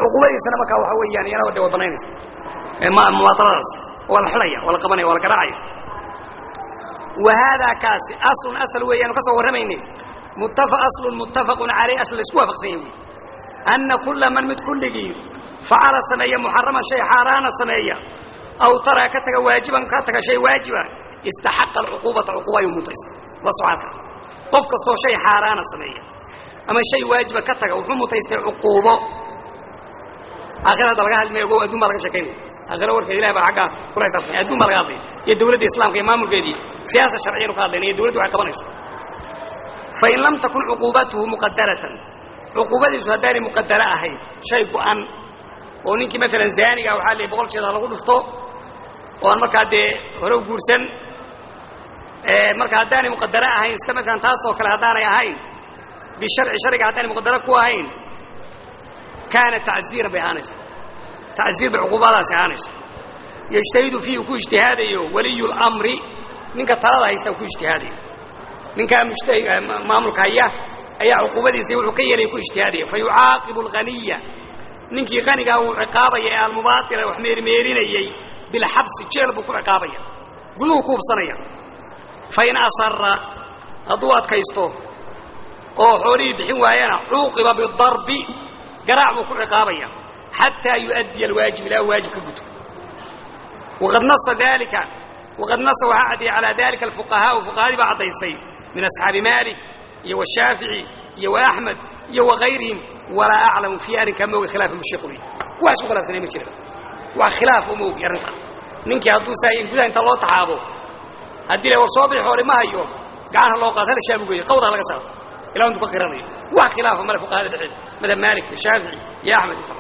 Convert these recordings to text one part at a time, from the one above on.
cuqubadiisana markaa waxa weeyaan iyana de way banaynaysa muwaataladaas waa la xidhaya waa la qabanaya waa la garaacaya wa haadaa kaasi aslun asal weeyaanu ka soo warramaynay muttafa aslun muttafaqun caleyh asl laisku waafaqsan yahy anna kulla man mid kulligii facala sameeya muxaraman shay xaaraana sameeya aw taraa ka taga waajiban ka taga shay waajiba istaxaqa alcuquubata cuquuba ayuu mutaysta la socaadka qof kastoo shay xaaraana sameeya ama shay waajiba ka taga wuxuu mutaystay cuquubo aakhira hadda laga hadlmaya ogow adduun baa laga sheekaynaya aakhira warkeeda ilahi baa aggaa kula xisaabtanya adduun baa laga hadlaya iyo dawladda islamka iyo maamulkeedii siyaasa sharciyanu ka hadlayna iyo dawladdu waxay qabanayso fain lam takun cuquubatuhu muqadaratan cuquubadiisu haddaanay muqadaro ahayn shay go-an oo ninkii maalan zaaniga waxaa la boqol jeeda lagu dhufto oo aan markaa dee hore u guursan marka haddaanay muqadaro ahayn sida maalan taasoo kale haddaanay ahayn bisharci sharciga haddaanay muqadaro ku ahayn kaana tacziiran bay ahaanaysa tacziir bay cuquubadaasi ahaanaysa yajtahidu fiihi ku ijtihaadayo waliyu lamri ninka talada haysta ku ijtihaadayo ninkaa mujtahi maamulka haya ayaa cuquubadiisa wuxuu ka yeelaya ku ijtihaadaya fa yucaaqibu alghaniya ninkii qanigaa uu ciqaabaya ee almubaatila wax meermeerinayey bilxabsi jeel buu ku ciqaabaya guduhu ku hubsanaya fain asara hadduu adkaysto oo xoolihii bixin waayana cuuqiba bidarbi garaac buu ku ciqaabaya xataa yu'addiya alwaajib ilaa waajib ka guto waqad nasa dalika waqad nasa waxaa caddeeyey calaa dalika alfuqahaau fuqahadii baa caddaysay min asxaabi malik iyo washaafici iyo waaxmed iyo wagayrihim walaa aclamu fii arrinkaa ma ogi khilaafa mushiquli kuwaas u khilaafsanay ma jira wax khilaaf uma ogi arrintaas ninkii hadduu saa gudaha inta loo taxaabo haddii la war soo bixi hore ma hayo gacanha loo qaado hal shaabugeeyo qawdaa laga saaro ilaa intuu ka qiranayo wax khilaafa male fuqahada dhexeeda madhab maalik iyo shaafici iyo axmed inta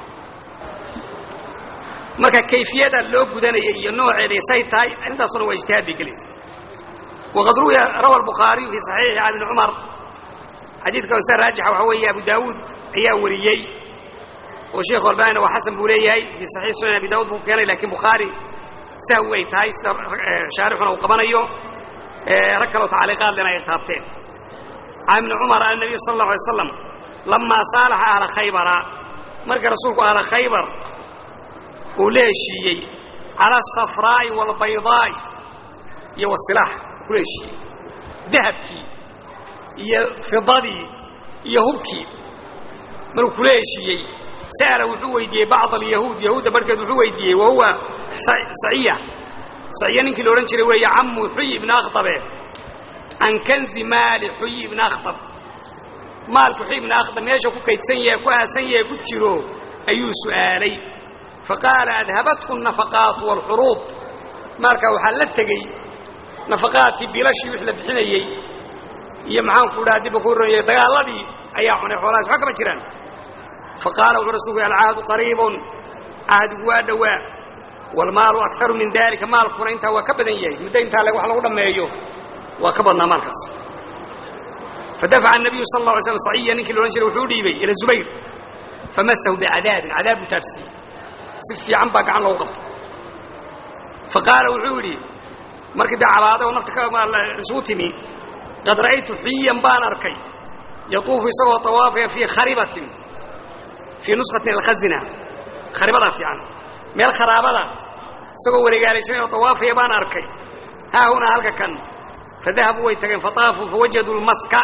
marka kayfiyada loo gudanaya iyo nooceeda say tahay arrintaasuna waa ijtihaad bay gelaysa waqad ruwiya rawa albukhaariyu fii saxiixi can ibni cumar xadiidka se raajixa waxaa weeye abu daawuud ayaa wariyey oo sheekhu albanina waa xasan buu leeyahay fii saxiix sunan abi daawud buu keenay lakin bukhaari sahwi ay tahay sida shaarixuna uu qabanayo rag kaloo tacliiqaad lena ay taabteen can ibni cumar an nabiy sala allahu alay slam lamaa saalaxa ahla khaybara marka rasuulku ahla khaybar uu la heshiiyey cala asafraa'i waalbaydaa'i iyo wasilaax kula heshiiyey dahabkii iyo fidadii iyo hubkii markuu kula heshiiyey sa'ala wuxuu weydiiyey bacd alyahuud yahuudda barhkeed wuxuu weydiiyey wa huwa saciya saciya ninkii la odhan jiray weeye camu xuyi ibni akhtabe can kanzi maali xuyi ibni akhtab maalku xuyi ibni akhtab meesha ku kaydsan yahe ku aasan yahe ku jiro ayuu su'aalay faqaala adhabathu nafaqaatu waalxuruub maalkaa waxaa la tegey nafaqaadkii bilashii wix la bixinayey iyo maxaanku dhaha dibba ku ronyay dagaaladii ayaa cunay xoolahaas waxba kama jiraan faqaala wuxuu rasulku alcahdu qariibun cahdigu waa dhowaa waalmaalu akaru min dalika maalkuna intaa waa ka badan yahay muddo intaa le wax lagu dhammeeyo waa ka badnaa maalkaas fadafaca الnabiyu sal اla alay slam saciya ninkii la odhan jiray wuxuu dhiibay ila zubayr famasahu bicadaabin cadaab buu taabsiiyey si fiican baa gacan loogu qabtay faqaala wuxuu yidhi markii dee cabaaday oo nafta isugu timi qad ra'aytu xiyan baan arkay yatuufu isagoo tawaafaya fii kharibatin fii nuskatin alkhazina kharibadaa fiican meel kharaabada isagoo wareegaalaysan oo tawaafaya baan arkay haa hunaa halka kan fadahabuu way tageen fataafuu fawajaduu lmaska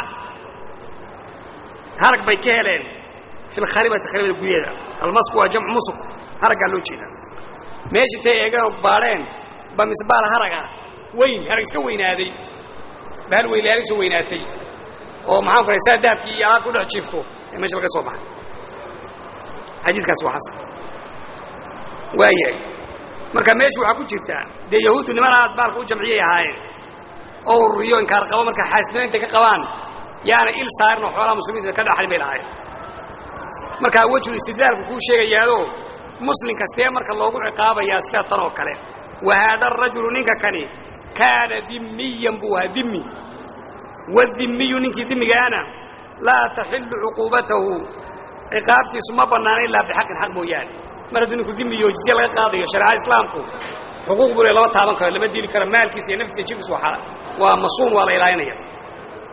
harag bay ka heleen fi lkharibati kharibada gudaheeda almasku waa jamcu musuk haraggaa loo jeedaa meesha intay eegeen oo baadheen ba misbaal haraga weyn harag iska weynaaday bahal weylaaga soo weynaatay oo maxaan ku saa dahabkii iyo alaabka udhex jiifto ee meesha laga soo baxay xadiidkaasi waa xasan waayahay marka meesha waxaa ku jirtaa dee yahuuddu niman aad baalka u jamciyay ahaayeen oo ururiyo inkaar qabo marka xaasnimo intay ka qabaan yaana il saarin oo xoolaha muslimiinta ka dhaxlin bay lahaayeen markaa wejhu istidlaalku kuu sheegayaado muslimka see marka loogu ciqaabayaa sida tan oo kale wa haada arajulu ninka kani kaana dimiyan buu ahaa dimi wadimiyu ninkii dimigaana laa taxillu cuquubatahu ciqaabtiisu ma bannaana ilaa bixaqin xaq mooyaane mar hadduu ninku dimiyo jizye laga qaadayo shareecada islaamku xuquuq buu le lama taaban karo lama dili karo maalkiisa iyo naftiisa jirkiisu waa waa masuun waa la ilaalinaya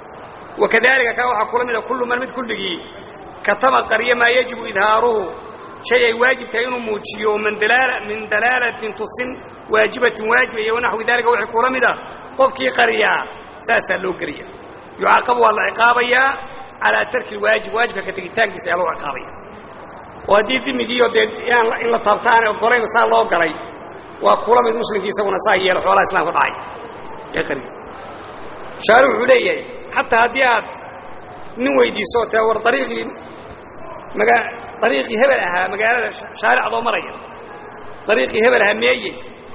wakadalika kaa waxaa kula mida kullu man mid kulligii katama qarya maa yajibu idhaaruhu shay ay waajib tahay inuu muujiyo min dalaala min dalaalatin tusin waajibatin waajiba iyo wanaxwi dalika wixii kula mid ah qofkii qariyaa saasaa loo geliya yucaaqabu waa la ciqaabayaa calaa tarki lwaajib waajibka ka tegitaankiisa ayaa loo ciqaabaya oo haddii dimigiiyo dee in la taabta aanay ogolayn saa loo galay waa kula mid muslimkii isaguna saa yeelo xoolaha islamka dhacay ee qariya shaari wuxuu leeyahay xataa haddii aad nin weydiiso tee war ariiqii maga ariiqii hebel ahaa magaalada shaaricadoo maraya ariiqii hebel ahaa meeye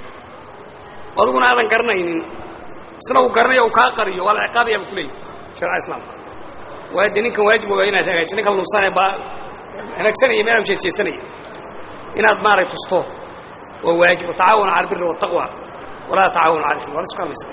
adiguna aadan garanaynin isna uu garanayo uu kaa qariyo waa la ciqaabaya bu kuleeyahy sharca islaamka waa de ninkan waajib ogaa inaad hagaajiso ninkan lumsane baa hanaagsanaya meel jeesjeesanaya inaad maaray tusto waa waajib watacaawanu cala albiri waataqwa walaa tacaawanu cala ismi waa la isku hadlaysa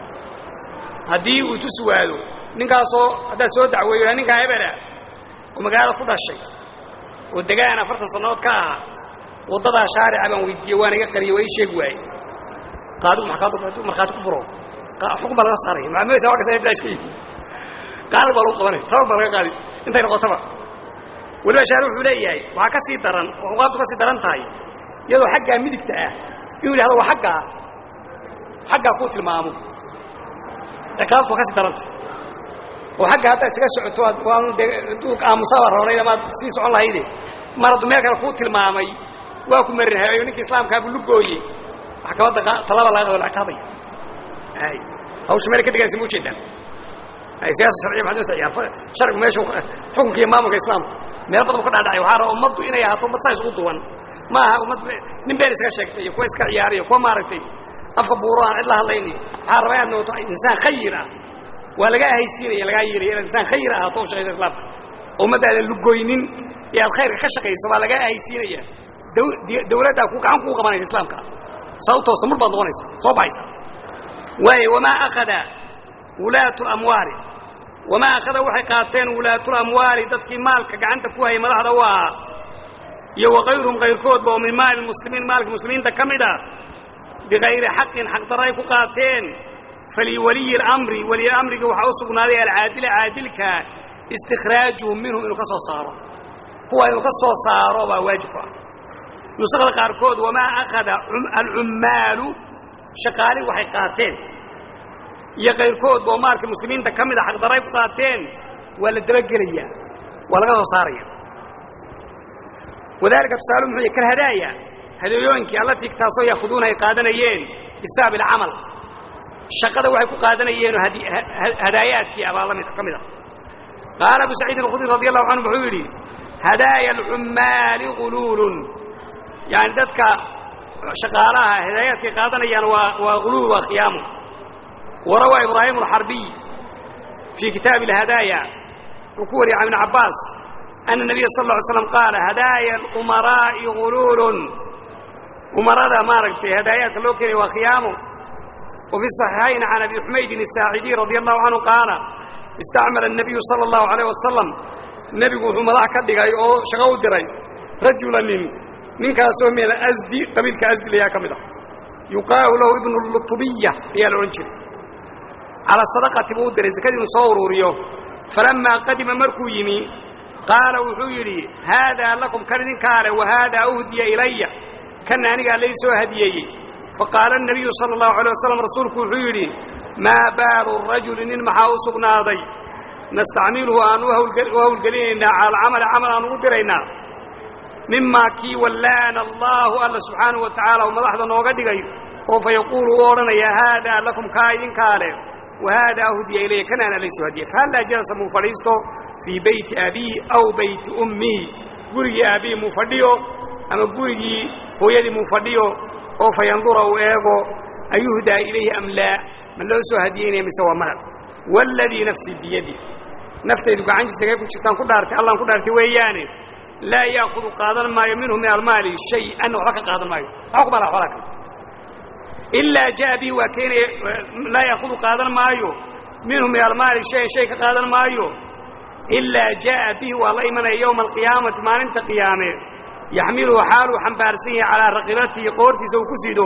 haddii uu tusi waado ninkaasoo haddaad soo dacweeyo ninkaa hebela oo magaalada ku dhashay oo degaan afartan sannadood ka ahaa waddadaa shaarica baan weydiiyey waana iga qariye waa ii sheegi waaye qaadigu markhaati ku furo xukun baa laga saaraya maamulta wa kasta bilaash ka yihi qaali baa lagu qabanaya sabab baa laga qaadi intay noqotaba weliba shaari wuxuu leeyahay waxaa ka sii daran oo xuqaabtu ka sii daran tahay iyadoo xaggaa midigta ah inuu yidhahdo waa aggaa xaggaa kuu tilmaamo ciqaabtu waa ka sii daran tahay oo xagga haddaad isaga socoto aamusaa baa roonay amaad sii socon lahayde mar haddu meel kale kuu tilmaamay waa ku marinhayo ninkii islaamkaabuu lugooye maxkamadda talaba laga qado la ciqaabaya ay hawsha meel ka deganaysa ma ujeedaan ay siyaasa sharciya maxad uta ciyaar sharcigu meeshu xukunka iyo maamulka islaamka meel badan ka dhaadhacay waxaa raba ummaddu inay ahaato ummad saa isugu duwan ma aha ummad nin been iskaga sheegtay iyo kuwa iska ciyaariyo kuwa maaragtay afka buuro aan cid la hadlaynayo waxaa raba inaad noqoto insaan khayir ah waa lagaa haysiinaya lagaa yeelaya inaad insaan khayr ahaato u shaqaysa islaamka oo ummadda aadan lugoynin iyo aad khayrka ka shaqayso waa lagaa haysiinaya dawladdaa ku gacan kuu qabanaysa islaamka sababtoo samur baad noqonaysa soo baxaysa waayo wamaa akhada wulaatu lamwaali wamaa akhada waxay qaateen wulaatulamwaali dadkii maalka gacanta ku hayay madaxda u ahaa iyo wakayruhum kayrkoodba oo min maali muslimiin maalka muslimiinta ka mid a bikayri xaqin xaqdarro ay ku qaateen faliwaliyi اlamri waliy amrigi waxaa u sugnaaday alcaadila caadilka istikhraajuhum minhum inuu ka soo saaro kuwa inuu ka soo saaro baa waajib ku ah nusakda qaarkood wamaa akhada alcummaalu shaqaali waxay qaateen iyo kayrkoodba oo maalka muslimiinta ka mida xaqdarro ay ku qaateen waa la dabagelayaa waa laga soo saaraya wadalika tusaale muxuu yah kalhadaaya hadeeyooyinkii allatii taasoo yaakuduuna ay qaadanayeen bisababi alcamal shaqada waxay ku qaadanayeen hadaayaadkii abaa la mid ka mid a qaala abu saciidin alkhudri radi allahu canhu wuxuu yidhi hadaaya alcummaali guluulun yani dadka shaqaalaha hadaayaadkay qaadanayaan waa waa guluul waa khiyaamu warawaa ibraahim alxarbiy fii kitaabi alhadaaya wuxuu ku wariyay can ibn cabbaas ana nabiya sal lla alay slam qaala hadaaya alumaraa'i guluulun umarada maaragtay hadaayaadka loo keenaya waa khiyaamu وفي الصحيحين عن أبي حميد الساعدي رضي الله عنه قال استعمل النبي صلى الله عليه وسلم نبي مضح كدغاي او شغو دراي رجلا من من كاسو من الازدي قبيل كازدي ليا كمدا يقال له ابن اللطبية يا العنجر على الصدقة بودر زكاة صوروريو فلما قدم مركو يمي قال وحيري هذا لكم كردين كار وهذا أهدي إلي كان أنا ليس هديي فقال النبي صلى الله عليه وسلم رسولك وحيري ما بال الرجل إن محاو سقناضي نستعمله أن وهو القليل على العمل عمل أن قدرنا مما كي ولانا الله الله سبحانه وتعالى وما لحظة نوغدقي فيقول ورنا يا هذا لكم كاين كاله وهذا هدي إليه كان أنا ليس هدي فهلا جلس مفريسته في بيت أبي أو بيت أمي قري أبي مفرديو أما قري هو يدي مفرديو oo fa yandura uu eego ayuhdaa ilayhi am laa ma loo soo hadiyeynaya mise waa malab waaladii nafsii biyadi naftaydu gacantiisa ku jirtaan ku dhaartay allaan ku dhaartay weeyaane laa yaakudu qaadan maayo minhu min almaali shay-an waxba ka qaadan maayo waxba ku mala xoolaa kale ilaa jaa bihi waa keenaya laa yaakudu qaadan maayo minhu min almaali shayan shay ka qaadan maayo ilaa jaa'a bihi waa la imanaya yowma alqiyaamati maalinta qiyaame yaxmiluhu xaaluu xambaarsan yahay calaa raqibatihi qoortiisa uu ku sido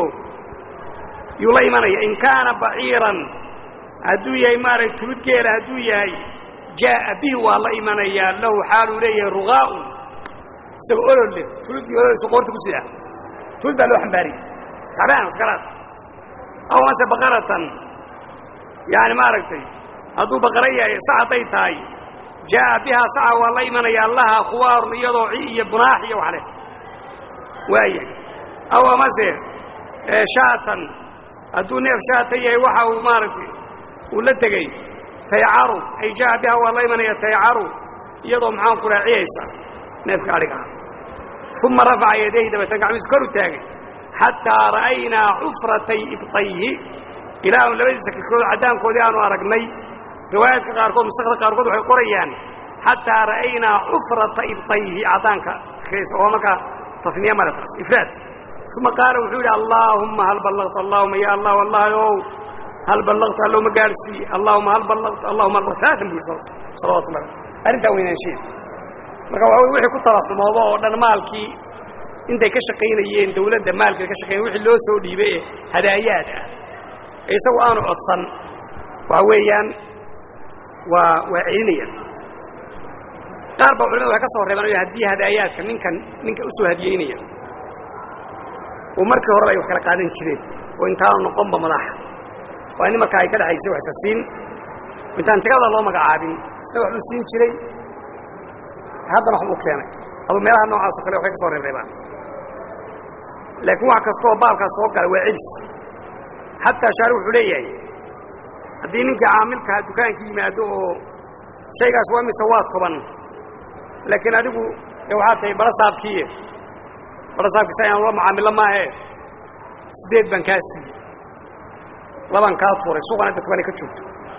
yuu la imanaya in kaana baciiran hadduu yahay maaragta tulud geela hadduu yahay jaa'a bihi waa la imanayaa lahu xaaluu leeyahay rugaa'un isagoo olol leh tuludii ololeysa qoorta ku sidaa tulud baa loo xambaariyey tacbaan askaraad aw mase baqaratan yani maaragtay hadduu baqara yahay sac hadday tahay jaa'a bihaa saca waa la imanayaa laha khuwaarun iyadoo ci iyo bunaax iyo wax leh waaya aw amase shaatan hadduu neef shaata yahay waxa uu maaragtay uu la tegey taycaru ay jaa'a bihaa waa la imanaya taycaru iyadoo maxaan ku raaciyaysa neefka adhiga ah uma rafaca yadayhi dabeetan gacmiisu kor u taagay xataa ra'aynaa cufratay ibطayhi ilaa aanu labadiisa kilkood caddaankoodii aanu aragnay riwaayaadka qaarkood mustakda qaarkood waxay qorayaan xataa ra'aynaa cufrata ibطayhi caddaanka oo markaa tafniya malataas ifraad uma qaala wuxuu yidhi allaahumma hal ballaqta allahuma ya allah wallahi ow hal ballaqta alloma gaadhsiiye allahuma hal ballaqta allahuma hal saasan buu yidhi salawatu llahi arrintaa weynaansheeda marka waa wixii ku talasumoodo oo dhan maalkii intay ka shaqaynayeen dawladda maalkeeda ka shaqeynay wixii loo soo dhiibay ee hadaayaad ah ee isagu aanu codsan waxa weeyaan waa waa celinayaan qaar baa culimada waxay ka soo reebaan o haddii hadaayaadka ninkan ninka u soo hadiyeynaya oo markii horeba ay wax kala qaadan jireen oo intaanu noqonba madaxa waa in markaa ay ka dhexaysay wax isa siin intaan jagada loo magacaabin isna waxbuu siin jiray haddana waxbuu keenay adu meelaha noocaasoo kale waxay ka soo reebreebaan laakiin wax kastaoo baabkaas soo gala waa celis xataa shaari wuxuu leeyahay haddii ninkii caamilkaha dukaanka yimaado oo shaygaas waa mise waa toban laakiin adigu de waxaa tahay barasaabkiiye barasaabkiisa ayaan ula macaamilo maahe siddeed baan kaa siiyey labaan kaa tuuray suuqan hadda tobanay ka joogto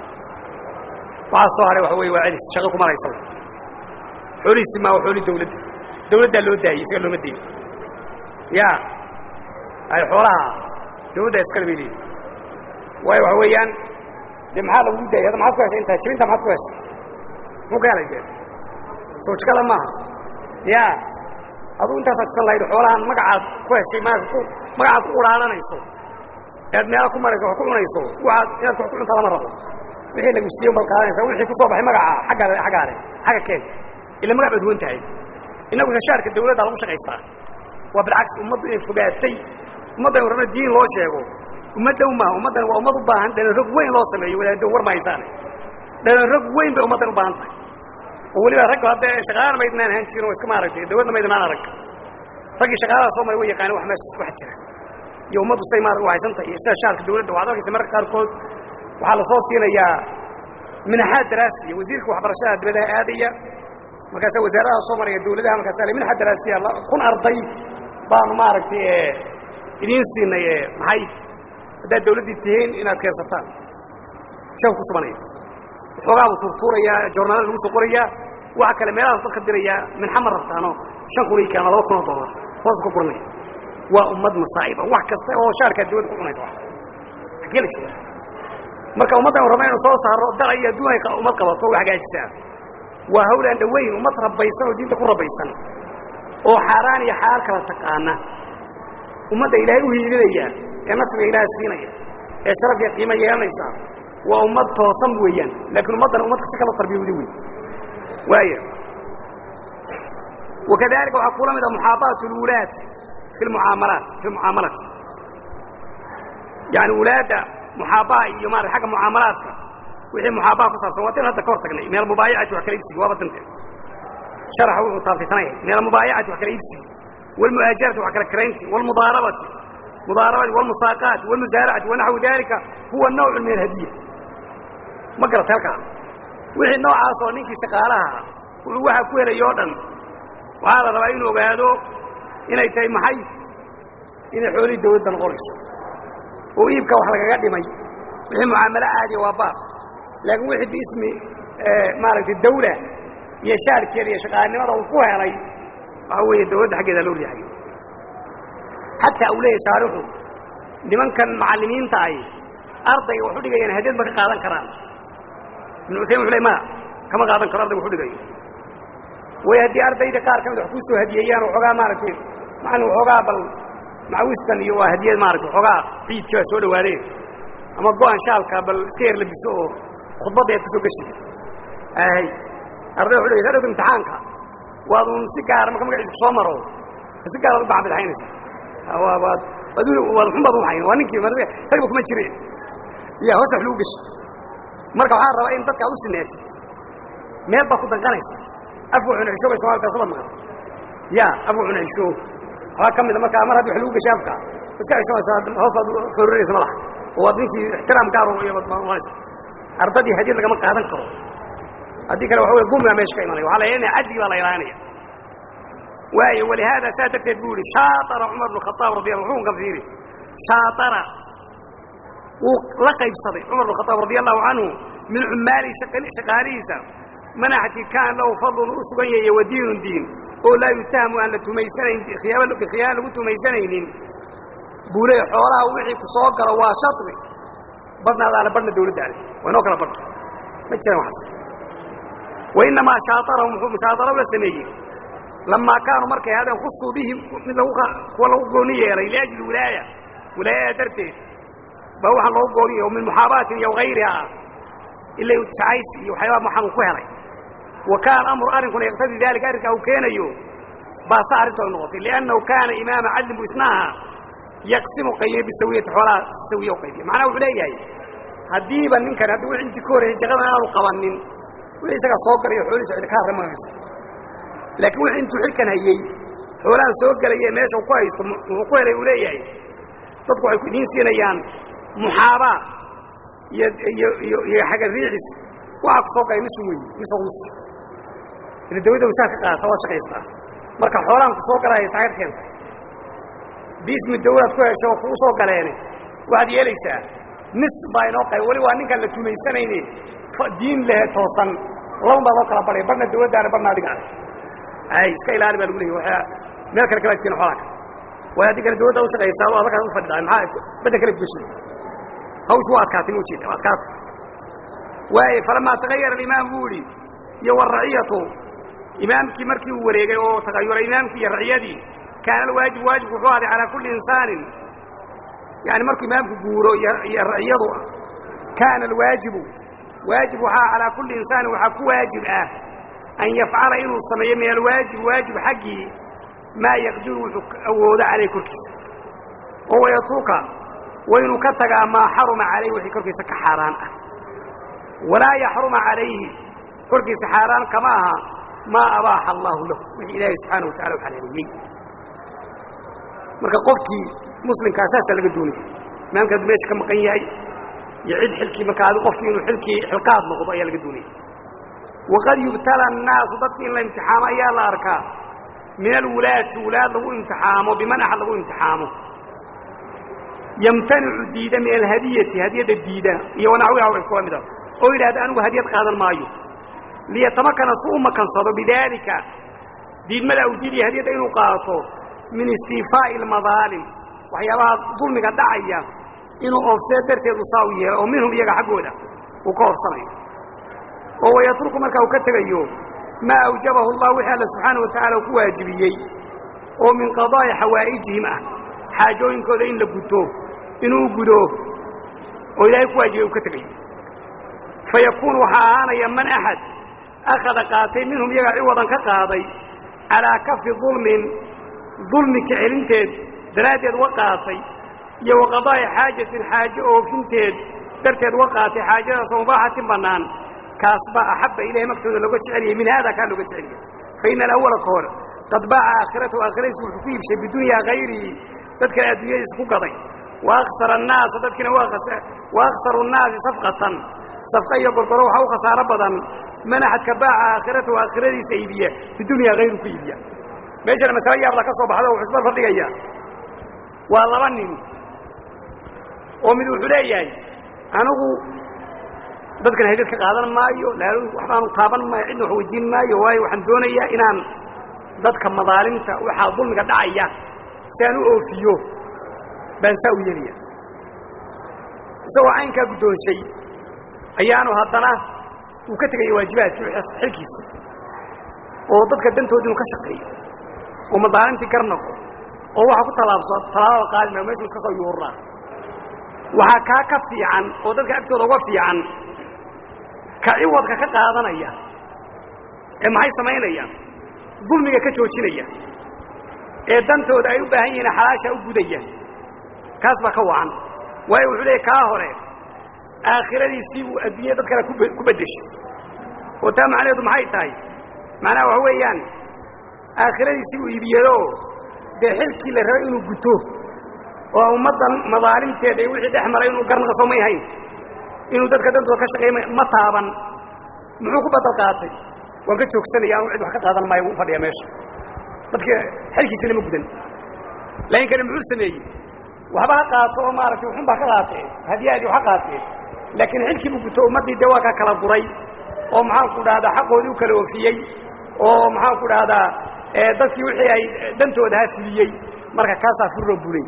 waxaa soo haray waxa wey waa celis shaqo kuma haysa xoolihiisi maa waa xooli dawladda dawladdaa loo daayey isaga looma dayin ya ay xoolaha dawladdaa iskale bay leeyihin waayo waxa weeyaan de maxaa lagu daayay hadda maxaad ku heshay intaa jibinta maxaad ku heshay muxuu ka helay de soo jikada maaha ya adugu intaasaad isan lahayd xoolahan magacaad ku heshay ma magacaad ku uraaranayso ead meela ku marayso wax ku cunayso waaad inaad wax ku cuntaa lama rabo wixii lagu siiye baad qaadanaysa wixii ku soo baxay magaca agga aggaale xagga keen ila magac baad duwan tahay innagu heshaarka dawladda lagu shaqaystaa waa bilcagsi ummaddu inay fogaatay ummaddan rabna diin loo sheego ummadda umaha ummaddan waa ummad u baahan dhalanrog weyn loo sameeyo wadaado war mahaysaane dhalanrog weyn bay ummaddan u baahan tahay oo weliba ragga hadda shaqaalana maydnaan ahaan jirin oo iska maaragtay dawladna maydnaan arag raggii shaqaalaha soo maray way yaqaani wax meesha wax jira iyo ummaddu say maarag u haysantahay iyo sida shaarka dawladda waxaad arkaysa mararka qaarkood waxaa la soo siinayaa minaxaad daraasiya wasiirka waxbarashada dibadaha aadaya markaasa wasaaradaha soo maraya dawladaha markaasa minaxaad daraasiya kun arday baanu maaragtay idiin siinay maxay haddaad dawladdii tihiin inaad keensataan shan ku subanaya waxoogaa buu tuurtuurayaa joornaalada lagu soo qorayaa waxa kale meelahaas dadka dirayaa minxa ma rabtaano shan kun ii keena laba kun oo dollar hoos ka guranaya waa ummad masaa'iba wax kasta oo shaarkaa dawladda ku cunaysa wax xagee la jooga marka ummaddan raba inu soo saaro dal iyo adduun ay ummad qabato u hagaajisaa waa hawl aan dhaweyn ummad rabaysan oo diinta ku rabaysan oo xaaraan iyo xalaal kala taqaana ummadda ilaahay u hiilinaya ee nasriga ilaahay siinaya ee sharafka qiimo yeelanaysa waa ummad toosan weeyaan laakiin ummaddan ummadka si kala tarbiyowda wey waaya wakadalika waxaa kula mid a muxaabaat اlwulaad fi lmucaamalaat fi lmucaamalaat yani wulaadda muxaabaha iyo maarata xagga mucaamalaadka wixii muxaabaha ku saabsan waa din hadda ka hor tagnay meel mubaayacati wax kala iibsigi waaba dante sharaxa wuxuu taabtitanaya meel mubaayacati wax kala iibsigi walmu'aajarati wax kala karaynti walmudaarabati mudaarabati walmusaaqaati walmusaaracati wanaxwu dalika huwa nawcu min alhadiya ma garata halkaa wixii noocaas oo ninkii shaqaalaha wuxuu waxaa ku helay oo dhan waxaa la rabaa inuu ogaado inay tahay maxay inay xoolihii dawladda noqonayso oo iibka wax lagaga dhimay wixii mucaamalo caadiya waa baab laakiin wixii biismi maaragtay dawla iyo shaarkeeda iyo shaqaalanimada uu ku helay waxa weeye dawladda xaggeeda loo riixayo xataa uu leeyahy shaarixu nimankan macallimiinta ahi ardayga wax u dhigayaan hadiyad ma ka qaadan karaan ibnu utaymin wuxu ley maya kama qaadan karo ardayga wax u dhigayo way haddii ardayda qaar ka mid wax kuu soo hadiyeeyaan waxoogaa maaragtay macallin waxoogaa bal macawistan iyo waa hadiyad maaragtay waxoogaa ciidkii baa soo dhawaadeen ama go-an shaalka bal iska yar labiso oo khudbadda aad ku soo geshi ahay arday wuxu dhigay hadhowta imtixaanka waad un si gaara marka magaciisa soo maro si gaaraad u bacbidhaynaysa waad waad xun baad uhayn waa ninkii ragba kuma jire ya hoos wax lagu geshi marka waxaan rabaa in dadka ad u sineetid meel baad ku danqanaysa afwa cuncisho bay somalta soo maqan ya afwa cuncisho waxaa ka mida markaa mar haddi wax lagu geshay afka iska cishoonaysa hoostaad kororaysa madaxa oo waad ninkii ixtiraam gaar uanaysa ardadii hadiyad lagama qaadan karo haddii kale waxa wey dulmigaa meesha ka imanaya waxa la ina cadigi baa la ilaalinaya waayo walihaada saa darteed buu yihi shaatara cumar bn khaaab radi alla xukunka fiiri shaatara wuu la qaybsaday cumar bn khaaab radi allahu canhu min cumaalihi shaqaalihiisa manaxkii kaan lahu fadlun u sugan yahay wa diinun diin oo laa yutahamu aan la tumaysanayn bikhiyaan lagu tumaysanaynin buu leey xoolaha wixii ku soo galo waa shari badhnaadaale badhna dawladdaale waa inoo kala badho ma jiraan waxaas wainamaa shaaarahum muxuu mushaadaro la sameeyey lamaa kaanuu markay hadeen khusuu bihi mid kuwa lagu gooni yeelay liajli wilaaya wilaayada darteed baa waxaan loogu gooni yeey min muxaabaatin iyo hayriha ila jacaysi iyo waxyaaba waxaan ku helay wa kaana amru arrinkuna yaqtadii dalika arrinkaa uu keenayo baasa arrinta ay noqotay liannahu kaana imaama cadlin bu isna ahaa yaqsimu qaybiye bisawiyati xoolaha sawiye u qaybiye macnaha wuxuu leeyahay haddiiba ninkan haddii wixii intii ka horreeyey jaqadan aanu qabanin wixii isagaa soo galayo xoolihiisa cidi ka harramayso laakiin wixii intuu xilkan hayey xoolahan soo gelaya meesha ku haysto wuxuu ku helay uu leeyahay dadku waxay ku idiin siinayaan muxaabaa iyo iyo iyo iyo xaga riicis waxaa ku soo galay nisu weyi mise nus ila dawladda washaar ka qaadata waad shaqaystaa marka xoolahan ku soo galaya saga keenta biismi dawlaad ku hesho oo kugu soo galeene waxaad yeelaysaa nis baa inoo qayb weli waa ninkaan la tumaysanayne diin lehe toosan laban baa loo kala badhay badhna dawladdaana badhna adiga ay iska ilaali baa lagu leeyay waa meel kale kala tiin xoolaka way haddii kale dawladda u shaqaysaa oo adakaas u fadhidaa maxaa badda kale kugeshay hawsh waa adkaatay ma ujeeda waa adkaatay waaye falamaa tagayara alimaam buu idhi iyo waraciyatu imaamkii markii uu wareegay oo tagayuray imaamkii iyo raciyadii kaana alwaajib waajibku wuxuu ahday calaa kulli insaanin yani markuu imaamku guuro iyo raciyadu kaana alwaajibu waajib waxaa calaa kulli insaanin waxaa ku waajib ah an yafcala inuu sameeyo min alwaajib waajib xaggii maa yaqdiru wuxuu awoodo caleyh korkiisa oo wayatruka waynuu ka tagaa maa xaruma calayh wixii korkiisa ka xaaraan ah walaa yaxruma calayhi korkiisa xaaraan kama aha maa abaaxa allaahu lahu wixii ilaahay subxaana wa tacala u xalaaleeyey marka qofkii muslimkaa saasaa laga doonaya imaamka hadduu meesha ka maqan yahay iyo cid xilkii marka adi qofkii inuu ilkii xilqaad noqdo ayaa laga doonaya waqad yubtala annaasu dadki in la imtixaamo ayaa la arkaa min alwulaati wulaad lagu imtixaamo biman axad lagu imtixaamo yamtanicu diida min alhadiyati hadiyadda diida iyo wanaxwiha way kula mida oo yidhahda anigu hadiyad qaadan maayo liyatamakana su u makansado bidaalika diidmada u diidaya hadiyadda inuu qaato min istiifaa'i almadaalim waxyaabaha dulmiga dhacaya inuu oofsee darteed u saa u yeelo oo minhum iyaga xaggooda uu ka oofsanayo oo wayatruku markaa uu ka tegayo maa awjabahu allah wixii alla subxaana wa tacala uu ku waajibiyey oo min qadaa'i xawaa'ijihim ah xaajooyinkooda in la guto inuu gudo oo ilaahay ku waajibay uu ka tegayo fa yakuunu waxaa ahaanaya man axad akhada qaatay minhum iyaga ciwadan ka qaaday calaa kafi dulmin dulmi ka celinteed daraaddeed wa qaatay iyo wa qadaa'i xaajatin xaajo oofinteed darteed wa qaatay xaajadaasoo mubaaxatin bannaan kaas baa axabba ilahay magtooda looga jeceliyey min haada kaa looga jeceliyey fa ina alawala ka hor qad baaca aakhiratahu aakhiradiisu wuxuu ku iibshay bidunyaa hayrihi dadkale adduunyadiisa ku gaday wa aksara annaasa dadkiina wa aksaru nnaasi safqatan safqa iyo gorgoro waxaa u khasaaro badan man axadka baaca aakhiratahu aakhiradiisa iibiya bidunyaa hayru ku iibiya meeshana masale yaabla ka soo baxda wuxuu isbar fadhigaya waa laba nin oo mid wuxuu leeyahay anigu dadkan haydad ka qaadan maayo laal waxbaanu taaban maayo cidna wax weydiin maayo waayo waxaan doonayaa inaan dadka madaalimta waxaa dulmiga dhacaya si aan u oofiyo baan saa u yeelaya isagoo caynkaa guddoonshay ayaanu haddana uu ka tegaya waajibaadkii xilkiisa oo dadka dantoodi inu ka shaqeeyo oo madaalimtii gar noqo oo waxa ku tallaabso tallaabada qaadi maayo meeshuu iska soo yuuraa waxaa kaa ka fiican oo dadka agtooda uga fiican ka ciwadka ka qaadanaya ee maxay samaynayaan dulmiga ka joojinaya ee dantooda ay u baahan yihiin xalaasha u gudaya kaas baa ka wacan waayo wuxuu leeyahy kaa hore aakhiradiisii uu adduunya dad kale ku beddeshay oo taa macnaheedu maxay tahay macnaha waxa weeyaan aakhiradiisii uu iibiyado dee xilkii la rabay inuu guto oo ummaddan madaalimteeda iyo wixii dhex maray inuu garnaqso may hayn inuu dadka dantooda ka shaqeey ma taaban muxuu ku badal qaatay waan ka joogsanaya anu cid wax ka qaadan maayo wuu fadhiya meesha dadka xilkiisina ma gudan laakiin kani muxuu sameeyey waxba ha qaato oo maaragtay wuxun baa ka qaatee hadiyaadii wax ka qaatee laakiin xilkii buu guto ummaddii dee waa ka kala guray oo maxaanku dhahdaa xaqoodii u kala oofiyey oo maxaanku dhahdaa dadkii wixii ay dantooda ha fuliyey marka kaasaa furro bulay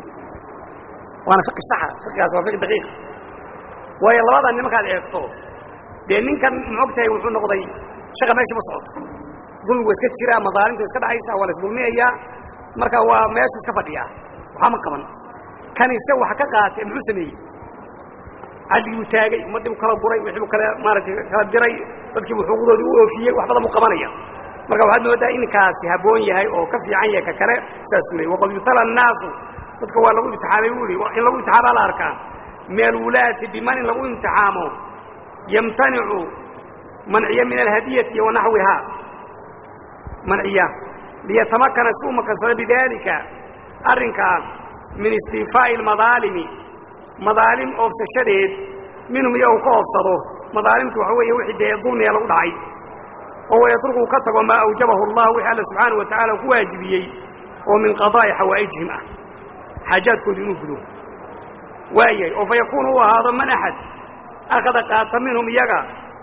waana fiqi saxa fiqigaas waa fiqi daqiiq waayo labadan nimankaad eegto dee ninkan maog tahay wuxuu noqday shaqa meesha ma socoto dulmigu iska jiraa madaalimtu iska dhacaysa waa la isdulmiyayaa marka waa meeshuu iska fadhiyaa waxba ma qaban kan ise wax ka qaatay muxuu sameeyey cadligii buu taagay ummaddii buu kala guray wixii buu kala maaratay kala diray dadkii buu xuquuqdoodii u oofiyey wax badan buu qabanaya marka waxaad moodaa inkaasi habboon yahay oo ka fiican yahay ka kale saasuu leeyay waqad yubtala annaasu dadka waa lagu imtixaamay buu ihi in lagu imtixaamaa la arkaa min alwulaati biman in lagu imtixaamo yamtanicu manciya min alhadiyati wa naxwihaa manciya liyatamakana si u makansado bidaalika arrinkaa min istiifaa'i almadaalimi madaalim oofsashadeed minhum iyagu ka oofsado madaalimtu waxa weeye wixii dee dulmiga lagu dhacay oo wayatruku ka tago maa awjabahu allah wixii alla subxaanahu wa tacala ku waajibiyey oo min qadaa'i xawaa'ijihim ah xaajaadkooda inuu gudo waayahay oo fa yakuunu u ahaado man axad akhada qaata minhum iyaga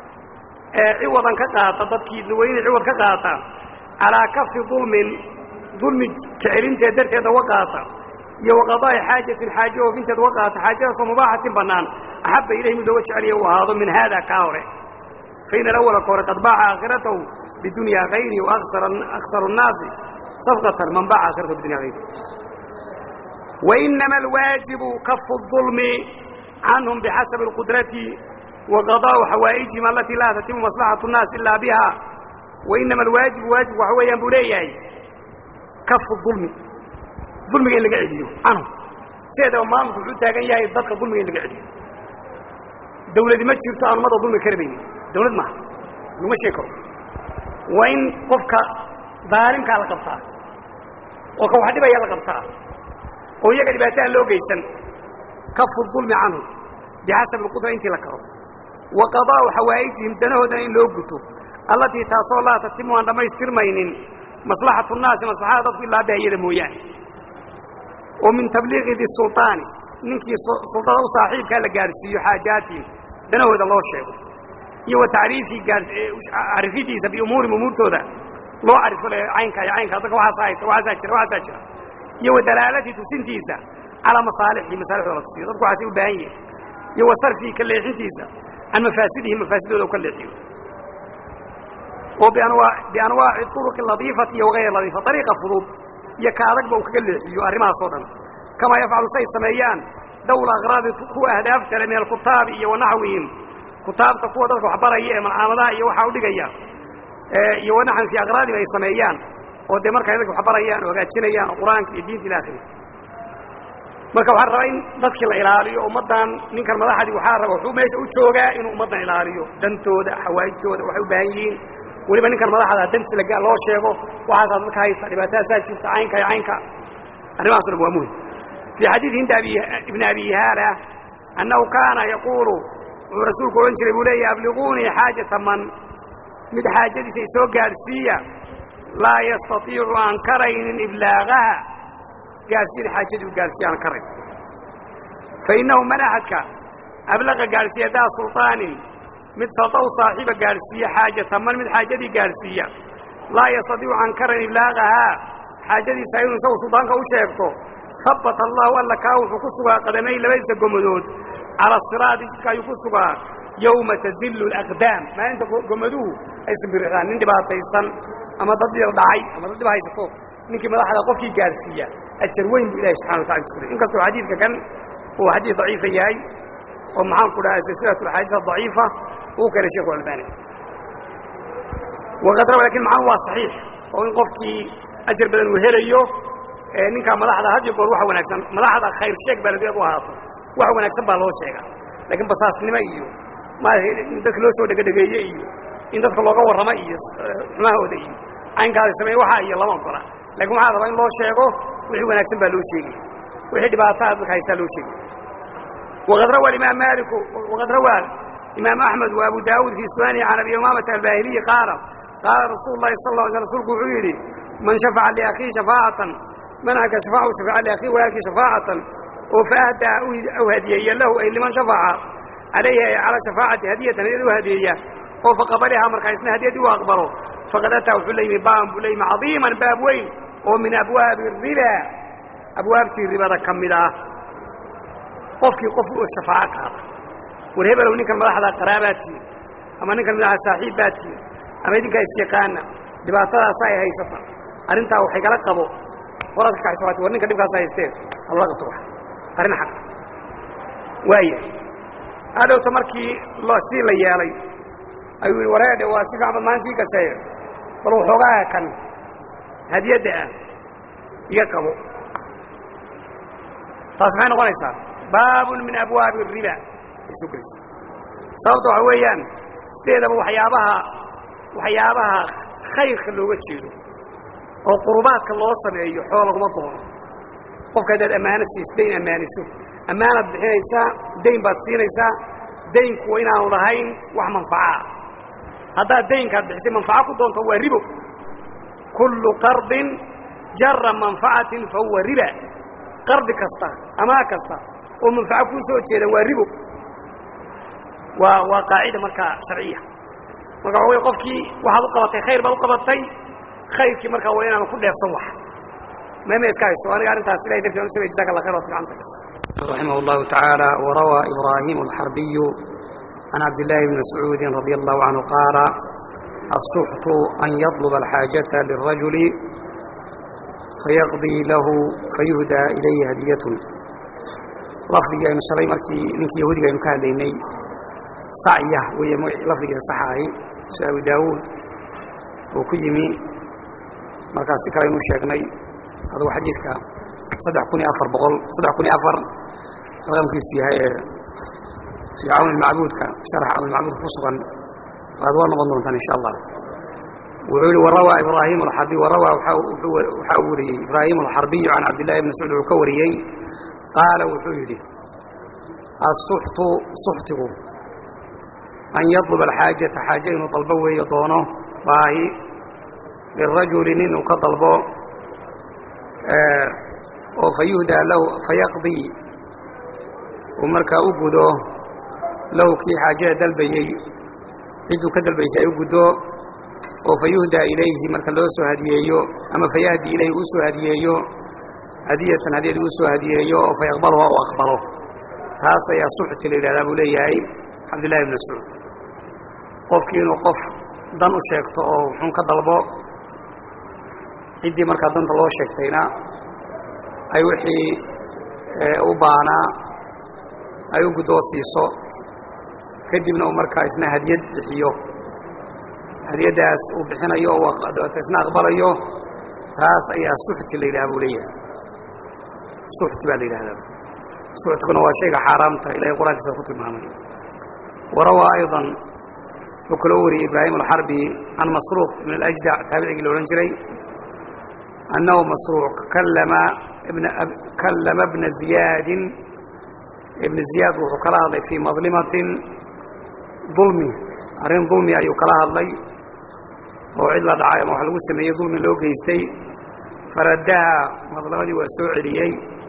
ee ciwadan ka qaata dadkii weyne ciwad ka qaata calaa kafi dulmin dulmi kacelinteed darteeda wa qaata iyo waqadaa'i xaajatin xaajo oofinteed wa qaata xaajadaasoo mubaaxatin bannaan axabba ilayhi mid looga jeceliya u ahaado min haada kaa hore fain alawala ka hore qad baaca aakhiratahu bidunyaa hayri waaksaru الnaasi safqatan man baaca aakhiratahu bidunya hayri وإنما الواaجب كف الظلم عنهم بحaسب القدرة وقضاء حوائجهم التي لا تتم مصلحة الناس إلا بها وإنما الواaجب waaجب waxa weeyaan buu leeyahay كف الظلم ظulmiga in laga celiyo canهum sideedaba maamulku wuxuu taagan yahay dadka ظulmiga in laga celiyo dawladi ma jirto aan ummadda ظulmi karabaynin dawlad maaha laguma sheegi karo waa in qofka daalimkaa la qabtaa oo ka wax dhibaya la qabtaa oo iyaga dhibaataan loo geysan kafu dulmi canhum bixasabi alqudra intii la karo wa qadaa'u xawaa'ijihim danahoodana in loo guto allatii taasoo laa tatimu aan dhammaystirmaynin maslaxatu nnaasi maslaxada dadku ilaa bahiyada mooyaane oo min tabliiqi di sulطaani ninkii sulطada u saaxiibkaa la gaadhsiiyo xaajaatihim danahooda loo sheego iyo wa tacriifii arifidiisa biumuurim umuurtooda loo carifo le caynka iyo caynka dadka waxaasa haysta waxaasaa jira waxaasaa jira iyo wa dalaalati tusintiisa calaa masaalixii masaalixdooda la tusiyo dadku waxaasay u baahan yihin iyo wa sarfii ka leexintiisa can mafaasidihi mafaasidooda u ka leexiyo oo bianwaaci turuqi ladiifati iyo wagayr ladiifa ariiqa fudud iyo ka adagba uu kaga leexiyo arrimahaas oo dhan kamaa yafcalu say sameeyaan dawla akraadi kuwa ahdaafta le min alkutaabi iyo wanaxwihim kutaabta kuwa dadka waxbaraya ee malcaamadaha iyo waxaa udhigaya iyo wanaxan fii akraadihim ay sameeyaan oo dee markay dadka waxbarayaan oo hagaajinayaan oo qur-aanka iyo diinta ila akhiri marka waxaa rabaa in dadkii la ilaaliyo ummaddan ninkan madaxdii waxaa raba wuxuu meesha u joogaa inuu ummaddan ilaaliyo dantooda xawaa'ijtooda waxay u baahan yihiin weliba ninkan madaxda dantiis laga loo sheego waxaasaa dadka haysta dhibaatadaasaa jirta caynka iyo caynka arrimahaas o dhan waa muhim fii xadiidi hinda ibni abi haala annahu kaana yaquulu wuxuu rasuulku odhan jiray buu leeyahy abliguunii xaajata man mid xaajadiisa isoo gaadhsiiya laa yastaiicu aan karaynin iblaagaha gaadhsiin xaajadii u gaadhsiiya aan karayn fainnahu man axadka ablaqa gaadhsiiya daa sulطaanin mid salda u saaxiiba gaadhsiiya xaajata man mid xaajadii gaadhsiiya laa yastaiicu aan karayn iblaagahaa xaajadiisa inuu isagu suldaanka u sheegto habata allahu alla kaa wuxuu ku sugaa qadamay labadiisa gomadood cala siraadi jidka ayuu ku sugaa yowma tazillu alaqdaam maalinta gomaduhu ay simbirixdaan nin dhibaataysan ama dad dhir dhacay ama dad dhib haysato ninkii madaxda qofkii gaadhsiiya ajar weyn buu ilahi subxana watala isku in kastoo xadiidka kan uu xadiid daciifa yahay oo maxaan ku dhaha silsilat alxaadiis adaciifa uu keenay sheikhu albani waqad rawa lakin macanu waa saxiix oo in qofkii ajar badan uu helayo ninkaa madaxda had iyo goor waxa wanaagsan madaxda khayr sheeg baa ladeed u ahaato wax wanaagsan baa loo sheega laakiin basaasnimo iyo maarata in dadka loo soo dhegadhegeeye iyo in dadka looga warramo iyo xumahooda iyo caynkaada sameeye waxa iyo lama ogola lakin waxaa rabaa in loo sheego wixii wanaagsan baa loo sheegaya wixii dhibaataa dadka haystaa loo sheegaya waqad rawa imaam maaliku waqad rawaa imaam axmed wa abu daawuud fii sunani can abi umaamata albahiliyi qaala qaala rasuulu lahi sal lla sl rsulku wuxuu yidhi man shafaca liakhiihi shafaacatan man aka shafacu shafaca liakhiihi walaalkii shafaacatan oo faahdaa u hadiyeeya lahu ay liman shafaca calayhi ay calaa shafaacati hadiyatan hadiyad u hadiyeeya oo faqabalihaa markaa isna hadiyadii u aqbalo faqad ataa wuxuu la yimi baaban buu la yimi cadiiman baab weyn oo min abwaabi riba abwaabtii ribada ka mid ah qofkii qof u shafaaco qaada war hebelow ninkan madaxda qaraabaadtiin ama ninkan madaxda saaxiib baadtiin ama idinkaa isyaqaana dhibaatadaasa ay haysata arrintaa waxay kala qabo horaad ka kaxayso war ninka dhibkaas haysteen haloola qabto wax arrin xaq waaya hadhowta markii sii la yeelay ayuu yihi wareedhe waa si fiican bad maalintii gashay bal waxoogaa kan hadiyadda ah iga qabo taas maxay noqonaysaa baabun min abwaabi riba isu gelaysa sababta waxa weeyaan sideedaba waxyaabaha waxyaabaha khayrka looga jeedo oo qurubaadka loo sameeyo xoolo laguma doono qofka haddaad ammaano siiso dayn ammaaniso ammaanaad bixinaysaa dayn baad siinaysaa daynku waa inaanu lahayn wax manfacaa haddaad daynkaad bixisay manfaco ku doonto waa ribo kullu qardin jara manfacatin fa huwa riba qardi kasta amaa kasta oo manfaco kuu soo jeedan waa ribo waa waa qaacida markaa sharciya marka waxa wey qofkii waxaad u qabatay khayr baad u qabatay khayrkii markaa waa inaanu ku dheefsan wax meme iska haysto aniga arrintaas ilahay darti aan u samey jazaka allah khayr wa ficanta kas رحمه الله تعالى وروى إبراهيم الحربي عن عبد الله بن مسعود رضي الله عنه قال السحت أن يطلب الحاجة للرجل فيقضي له فيهدى إليه هدية لفظي أن شرعي مركي منك يهودي أن كان ليني صعية وهي لفظي صحاهي شاوي داود وكيمي مركز سكر المشاقني هذا حديثك صدح كوني أفر بقول صدح كوني أفر رقم كيسي هاي في عون المعبود كان شرح عون المعبود خصوصا هذا هو نظن إن شاء الله وعلي وروى إبراهيم الحربي وروى وحاوري إبراهيم الحربي عن عبد الله بن مسعود الكوري قال وحولي السحت سحته أن يطلب الحاجة حاجة إنه طلبه ويطونه باهي للرجل إنه كطلبه آه وفيهدى له فيقضي ومركا أقوده له كي حاجة دلبي عدو كدلبي سيقوده وفيهدى إليه مركا لو سو هديهيو أما فيهدي إليه أسو هديهيو هدية هدية أسو هديهيو فيقبله وأقبله تاسا يا صحة لله أبو ليهي عبد الله بن مسعود qofkii inuu qof dan u sheegto oo xun ka dalbo ciddii markaa danta loo sheegtayna ay wixii u baahnaa ay u guddoo siiso kadibna uu markaa isna hadiyad bixiyo hadiyaddaas uu bixinayo oo isna aqbalayo taas ayaa suxti la yidhaha buu leeyahay suxti baa la yidhahdaa suxtiguna waa shayga xaaraamta ilahay qur-aankiisa ku tilmaamay warawaa ayضan wuxuu kaloo wariyey ibraahim alxarbi can masruuq min alajdac taabicigii la odhan jiray annahu masruuq kallama kallama bna ziyaadin ibna ziyaad wuxuu kala hadlay fii madlimatin dulmi arrin dulmi ayuu kala hadlay oo cid la dhacay ama wax lagu sameeyey dulmi loo geystay faraddaha madlamadii waa soo celiyey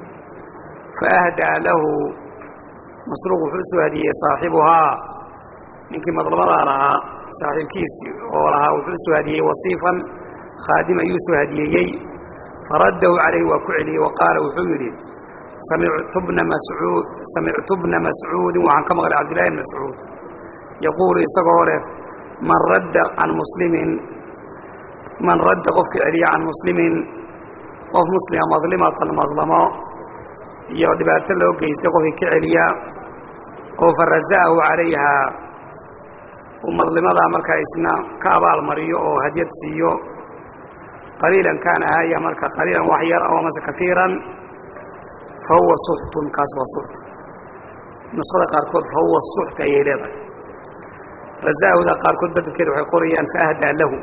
faahdaa lahu masruuq wuxuu u soo hadiyey saaxibuhaa ninkii madlamadaa lahaa saaxiibkiisii oo lahaa wuxuu u soo hadiyey wasiifan khaadim ayuu soo hadiyeeyey faraddahu calayhi waa ku celiyey wa qaala wuxuu yidhi samictu bna mascuud samictu bna mascuudin waxaan ka maqlay cabdillahi bn mascuud yaquulu isagoo leh man radda can muslimin man radda qofka celiya can muslimin qof muslima madlimatan madlamo iyo dhibaato loo geystay qofkii ka celiya oo faraza'ahu calayhaa uu madlimadaa markaa isna ka abaal mariyo oo hadyad siiyo qaliilan kaana haya marka qaliilan wax yar aw amase kaiiran fahuwa suxtun kaas waa suxt nuskhada qaarkood fahuwa suxt ayay leedahay razaahuda qaarkood bedelkeeda waxay qorayaan faahdaa lahu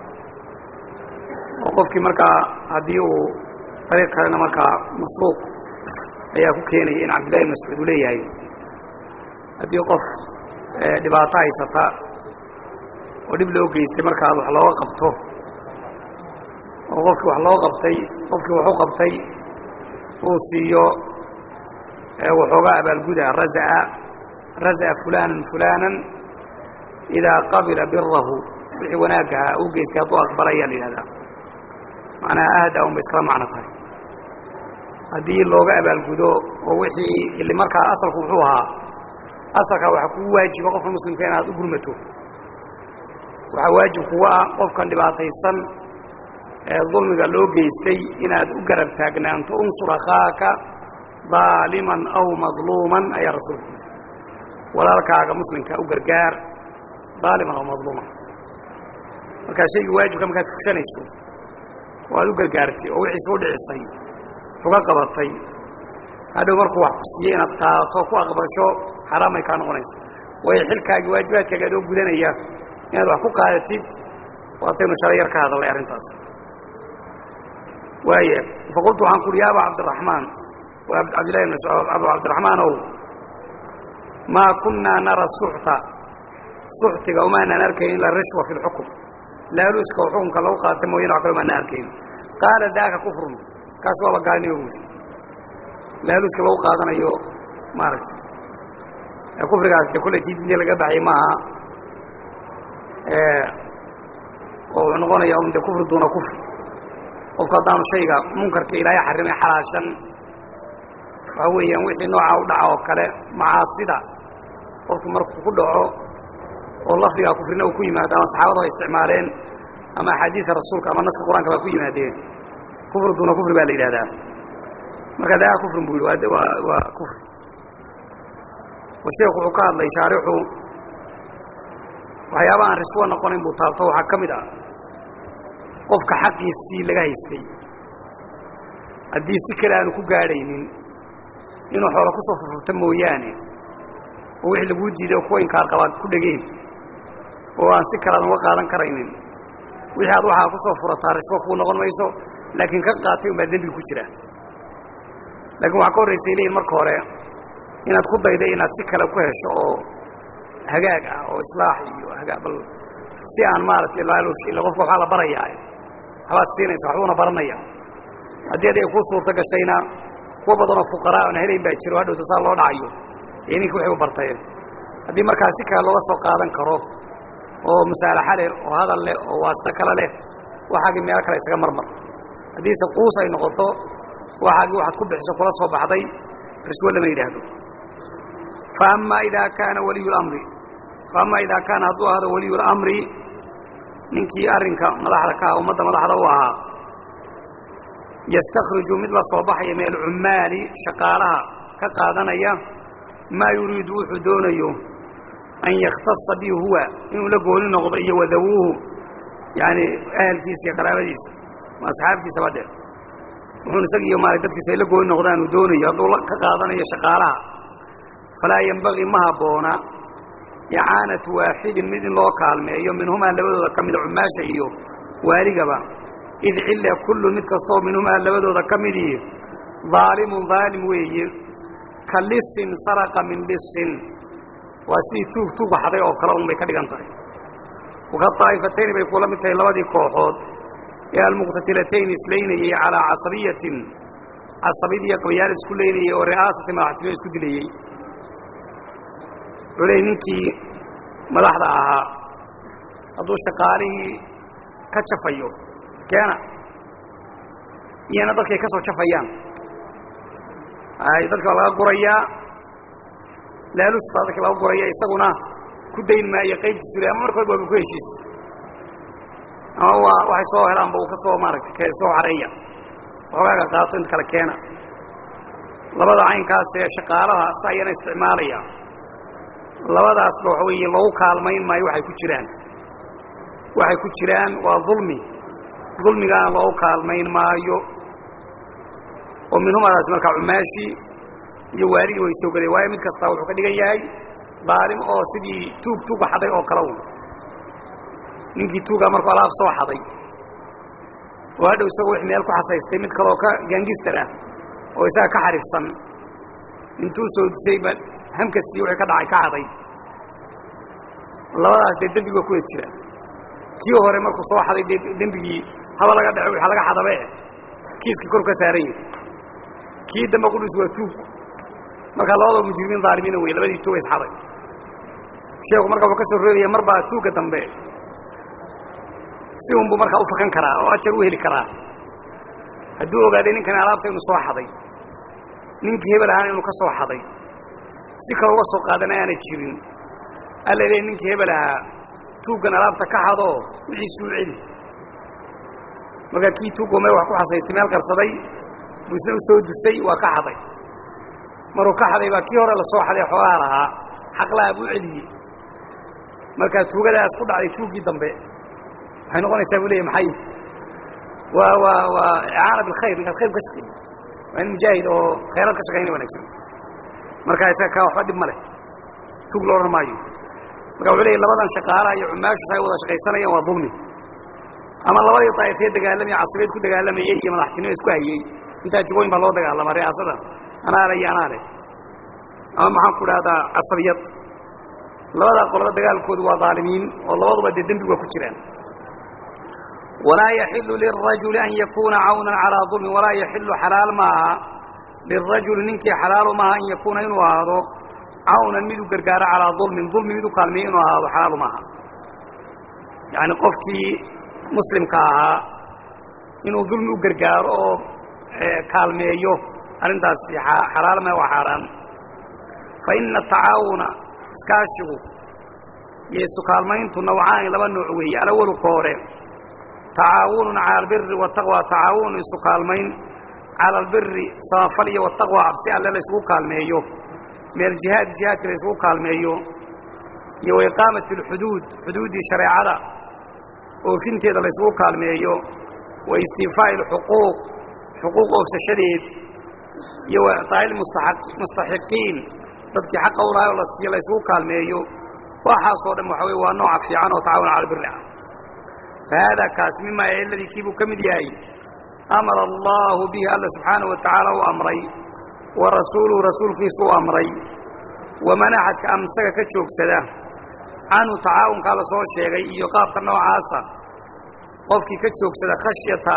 oo qofkii markaa haddii uu dariiq kalena markaa masruuq ayaa ku keenaya in cabdillahi ibn mascuud uu leeyahay haddii qof dhibaato haysata oo dhib loo geystay markaad wax looga qabto oo qofkii wax loo qabtay qofkii wax u qabtay uu siiyo waxoogaa abaalguda razaa raza'a fulaanan fulaanan idaa qabila birahu wixii wanaagaha uu geystay hadduu aqbalayaa la yidhahdaa macnaha ahda un bay iskala macno tahay haddii looga abaalgudo oo wixii ili markaa asalku muxuu ahaa asalkaa waxaa kugu waajiba qofka muslimka inaad u gurmato waxaa waajib kuga ah qofkan dhibaataysan ee dulmiga loo geystay inaad u garab taagnaanto unsur akhaaka daaliman aw madluuman ayaa rasuulku yidhi walaalkaaga muslimka u gargaar daaliman aw madluuman markaa shaygii waajibka markaad fushanayso oo aad u gargaartay oo wixii soo dhicisay uga qabatay hadhow markuu wax ku siiyey inaad qaadato ku aqbasho xaraamay kaa noqonaysa waayo xilkaagii waajibaadkaaga adoo gudanaya inaad wax ku qaadatid waataynu shalay yar ka hadallay arrintaas waaya faqultu waxaan ku uhi ya aba cabdiraxmaan waa cabdillahi bn mascuud abu cabdiraxmaan ow maa kunnaa nara suxta suxtiga umaanaan arkayn ila rishwa fi lxukm laaluushka oo xukunka lagu qaata mooyane wax kale umaanaan arkayn qaala daaka kufrun kaas waaba gaalnimo buuri laaluushka lagu qaadanayo maaragtay kufrigaas de kolley tii diinta laga baxay maaha oo wuxuu noqonaya un de kufri duuna kufri qofku haddaanu shayga munkarka ilaahay xarimay xalaashan waxa weeyaan wixii noocaa u dhaca oo kale macaasida qofku markuu ku dhaco oo lafdigaa kufrina uu ku yimaado ama saxaabadu ay isticmaaleen ama axaadiida rasuulka ama naska qur-aanka baa ku yimaadeen kufri duuna kufri baa la yidhahdaa marka daa kufrin buu yidhi waa waa kufri oo sheekhu wuxuu ka hadlay shaarixu waxyaaba aan riswo noqonayn buu taabto waxaa ka mid ah qofka xaqiisii laga haystay haddii si kale aanu ku gaadhaynin inuu xoolo ku soo furfurta mooyaane oo wixii laguu diiday oo kuwa inkaar qabaad ku dhegeen oo aan si kale aadan uga qaadan karaynin wixii aad waxaa ku soo furataa riswo kuu noqon mayso laakiin ka qaatay unbaa dembi ku jira laakiin waxaa ka horraysay leeyihin marka hore inaad ku dayday inaad si kale ku hesho oo hagaag ah oo islaax iyo hagaa bal si aan maaragtay laaluush illa qofka waxaa la barayaa waxbaad siinaysa waxbuuna baranaya haddii adiga kuu suurto gashayna kuwa badanoo fuqaraa oona helayn baa jiro hadhowta saa loo dhacayo ee ninka waxay u barteen haddii markaa si kale looga soo qaadan karo oo musaalaxa leh oo hadal leh oo waasta kale leh waxaagii meelo kale isaga marmar haddiise quus ay noqoto waxaagii waxaad ku bixiso kula soo baxday riswo lama yidhaahdo fa amaa idaa kaana waliyu lamri fa amaa idaa kaana hadduu ahdo waliyu lamri ninkii arrinka madaxda ka ah ummadda madaxda u ahaa yastakhriju mid la soo baxaya min alcummaali shaqaalaha ka qaadanaya maa yuriidu wuxuu doonayo an yakhtasa bihi huwa inuu la gooni noqdo iyo wadawuuhu yaani ahalkiisa iyo qaraabadiisa asxaabtiisaba dhe wuxuun isaga iyo maara dadkiisa ay la gooni noqdaan uu doonayo hadduu ka qaadanayo shaqaalaha falaa yembagii ma habboona icaanatu waaxidin mid in loo kaalmeeyo minhumaa labadooda ka mida cummaasha iyo waaligaba id cilla kullun mid kastoo minhumaa labadooda ka midii daalimun daalim weeye ka lisin saraqa min lisin waa sidii tuug tuug waxday oo kale un bay ka dhigan tahay waka daa'ifatayni bay kula mid tahay labadii kooxood ee almuqtatilatayni islaynayey calaa casabiyatin casabid iyo qabiyaal isku leynayey oo ri'aasati madaxtinimo isku dilayey wuxuu leey ninkii madaxda ahaa hadduu shaqaalihii ka jafayo keena iyana dadkay ka soo jafayaan ay dadka waa laga gurayaa laaluus baa dadka laga guraya isaguna ku dayn maayo qaybtiisu le ama markood waaba ku heshiis ama waa waxay soo helaanba uu ka soo maaragtay soo xareeya waxoogaaga qaato inta kale keena labada caynkaasee shaqaalaha sa ayana isticmaalaya labadaasba waxa weeye loogu kaalmayn maayo waxay ku jiraan waxay ku jiraan waa dulmi dulmigaana loogu kaalmayn maayo oo minhumadaasi markaa cumaashii iyo waaligii way soo galeen waayo mid kastaa wuxuu ka dhigan yahay daalim oo sidii tuug tuuga xaday oo kale un ninkii tuugaa markuu alaab soo xaday oo hadhow isagoo wix meel ku xasaystay mid kaleoo ka gaangistar ah oo isaga ka xariifsan intuu soo disayba hamkasii wixii ka dhacay ka xaday labadaas dee dembi ba kuwada jira kii hore markuu soo xaday dee dembigii haba laga dhaco waxa laga xadabe kiiskii kor ka saaran yahi kii dambe qudhis waa tuug markaa labadoo mujrimiin dhaalimiina wey labadii tuuga isxaday sheekhu marka wuxuu ka soo roogaya mar baa tuugga dambe si unbuu markaa u fakan karaa oo ajar u heli karaa hadduu ogaaday ninkani alaabta inuu soo xaday ninkii hebel ahaana inuu ka soo xaday si kale uga soo qaadana aana jirin alla leey ninkii hebel ahaa tuuggan alaabta ka xadoo wixiisuu celi markaa kii tuugoo meel wax ku xasaystay meel qarsaday buu isna u soo dusay waa ka xaday maruu ka xaday baa kii hore la soo xaday xoogaha lahaa xaqlaha buu celiyey markaa tuugadaas ku dhacday tuuggii dambe waxay noqonaysaa buu leeya maxay waa waa waa icaana bilkhayr ninkaas khayr ka shaqeeyey waa in mujaahid oo khayraad ka shaqeynaya wanagsan markaa isaga kaa waxba dhib ma leh tuug lo odhan maayo marka wuxuu leeya labadan shaqaalaha iyo cumaashu say wada shaqaysanayaan waa dulmi ama labadii daa'ifee dagaalamaya casibeed ku dagaalamayey iyo madaxtinimo isku hayey intaa jubooyin baa loo dagaalama ri'aasada anaa le iyo anaa leh ama maxaan ku dhahdaa casabiyad labadaa qoloba dagaalkoodu waa dhaalimiin oo labaduba dee dembi waa ku jiraan walaa yaxilu lirajuli an yakuuna cawnan calaa dulmin walaa yaxilu xalaal maaha lirajuli ninkii xalaalu maaha an yakuuna inuu ahaado cawnan mid u gargaaro calaa dulmin dulmi mid u kaalmeeyo inuu ahaado xalaalu maaha yacani qofkii muslimka ahaa inuu dulmi u gargaaro oo kaalmeeyo arrintaasi xalaal ma waa xaaraan fa ina atacaawuna iskaashigu iyo isu kaalmayntu nawcaani laba nooc weeye alawalu ka hore tacaawunun cala albiri wataqwa tacaawunun isu kaalmayn cala albiri samafal iyo wataqwa cabsi alle la isugu kaalmeeyo meel jihaad jihaadka la isugu kaalmeeyo iyo wa iqaamati alxuduud xuduuddii shareecada oofinteeda la isugu kaalmeeyo wa istiifaa'i alxuquuq xuquuq oofsashadeed iyo wa icطaa'i lmustaxiqiin dadkii xaqa u lahay oo la siiyo la isugu kaalmeeyo waxaasoo dhan waxa weye waa nooca fiican oo tacaawun cala albiri ah fa haadaa kaasi mima eladii kiibuu ka mid yahay amara allaahu bihi alla subxaanahu wa tacaala u amray wa rasuuluhu rasuulkiisu u amray waman axadka amsaga ka joogsada canhu tacaawunkaa la soo sheegay iyo qaabka noocaasa qofkii ka joogsada khashyata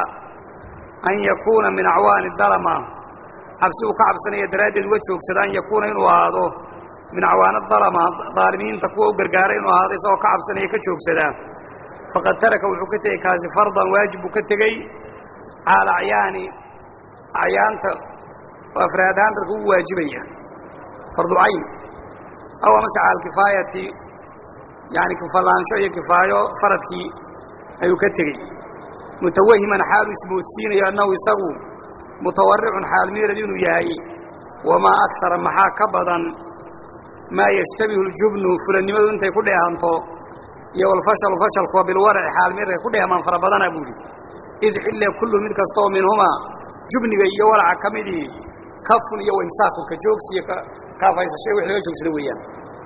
an yakuuna min acwaani dalama cabsi uu ka cabsanaya daraaddeed uga joogsada an yakuuna inuu ahaado min acwaana dalama daalimiinta kuwa u gargaara inuu ahaado isagoo ka cabsanaya ka joogsada faqad taraka wuxuu ka tegey kaasi fardan waajib buu ka tegey cala acyaani acyaanta oo afraad ahaan dadka ugu waajibaya fardu cayn aw amase cala alkifaayati yani kifalaansho iyo kifaayo faradkii ayuu ka tegey mutawahiman xaalu ismoodsiinayo annahu isagu mutawaricun xaal miirad inuu yahay wamaa akara maxaa ka badan maa yashtabihu ljubnu fulannimadu intay ku dheehanto iyo walfashalu fashalkuwa bilwaraci xaal miirka ku dheehmaan fara badana buuhi id xille kullu mid kasta oo minhumaa jubniga iyo waraca ka midii kafun iyo waimsaaku ka joogsiyo kaafaysasho wix laga joogsada weeyaan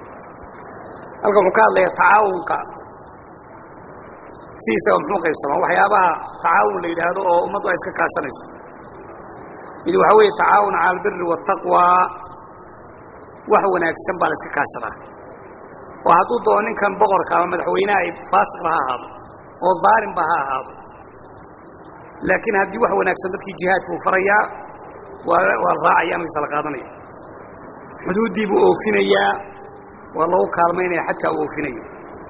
halkan wuxuu ka hadlayaa tacaawunka sidiisaba muxuu qaybsamaa waxyaabaha tacaawun la yidhaahdo oo ummaddu ay iska kaashanayso mid waxaa weeye tacaawun cala albiri waataqwaa wax wanaagsan baa la iska kaashadaa oo hadduu doono ninkan boqorka ama madaxweyneha ay faasiqba ha ahaado oo daalimba ha ahaado laakiin haddii wax wanaagsan dadkii jihaadka uu farayaa waa waa la raacaya amarkiisa la qaadanaya xuduuddii buu oofinayaa waa lagu kaalmaynaya xadkaa uu oofinayo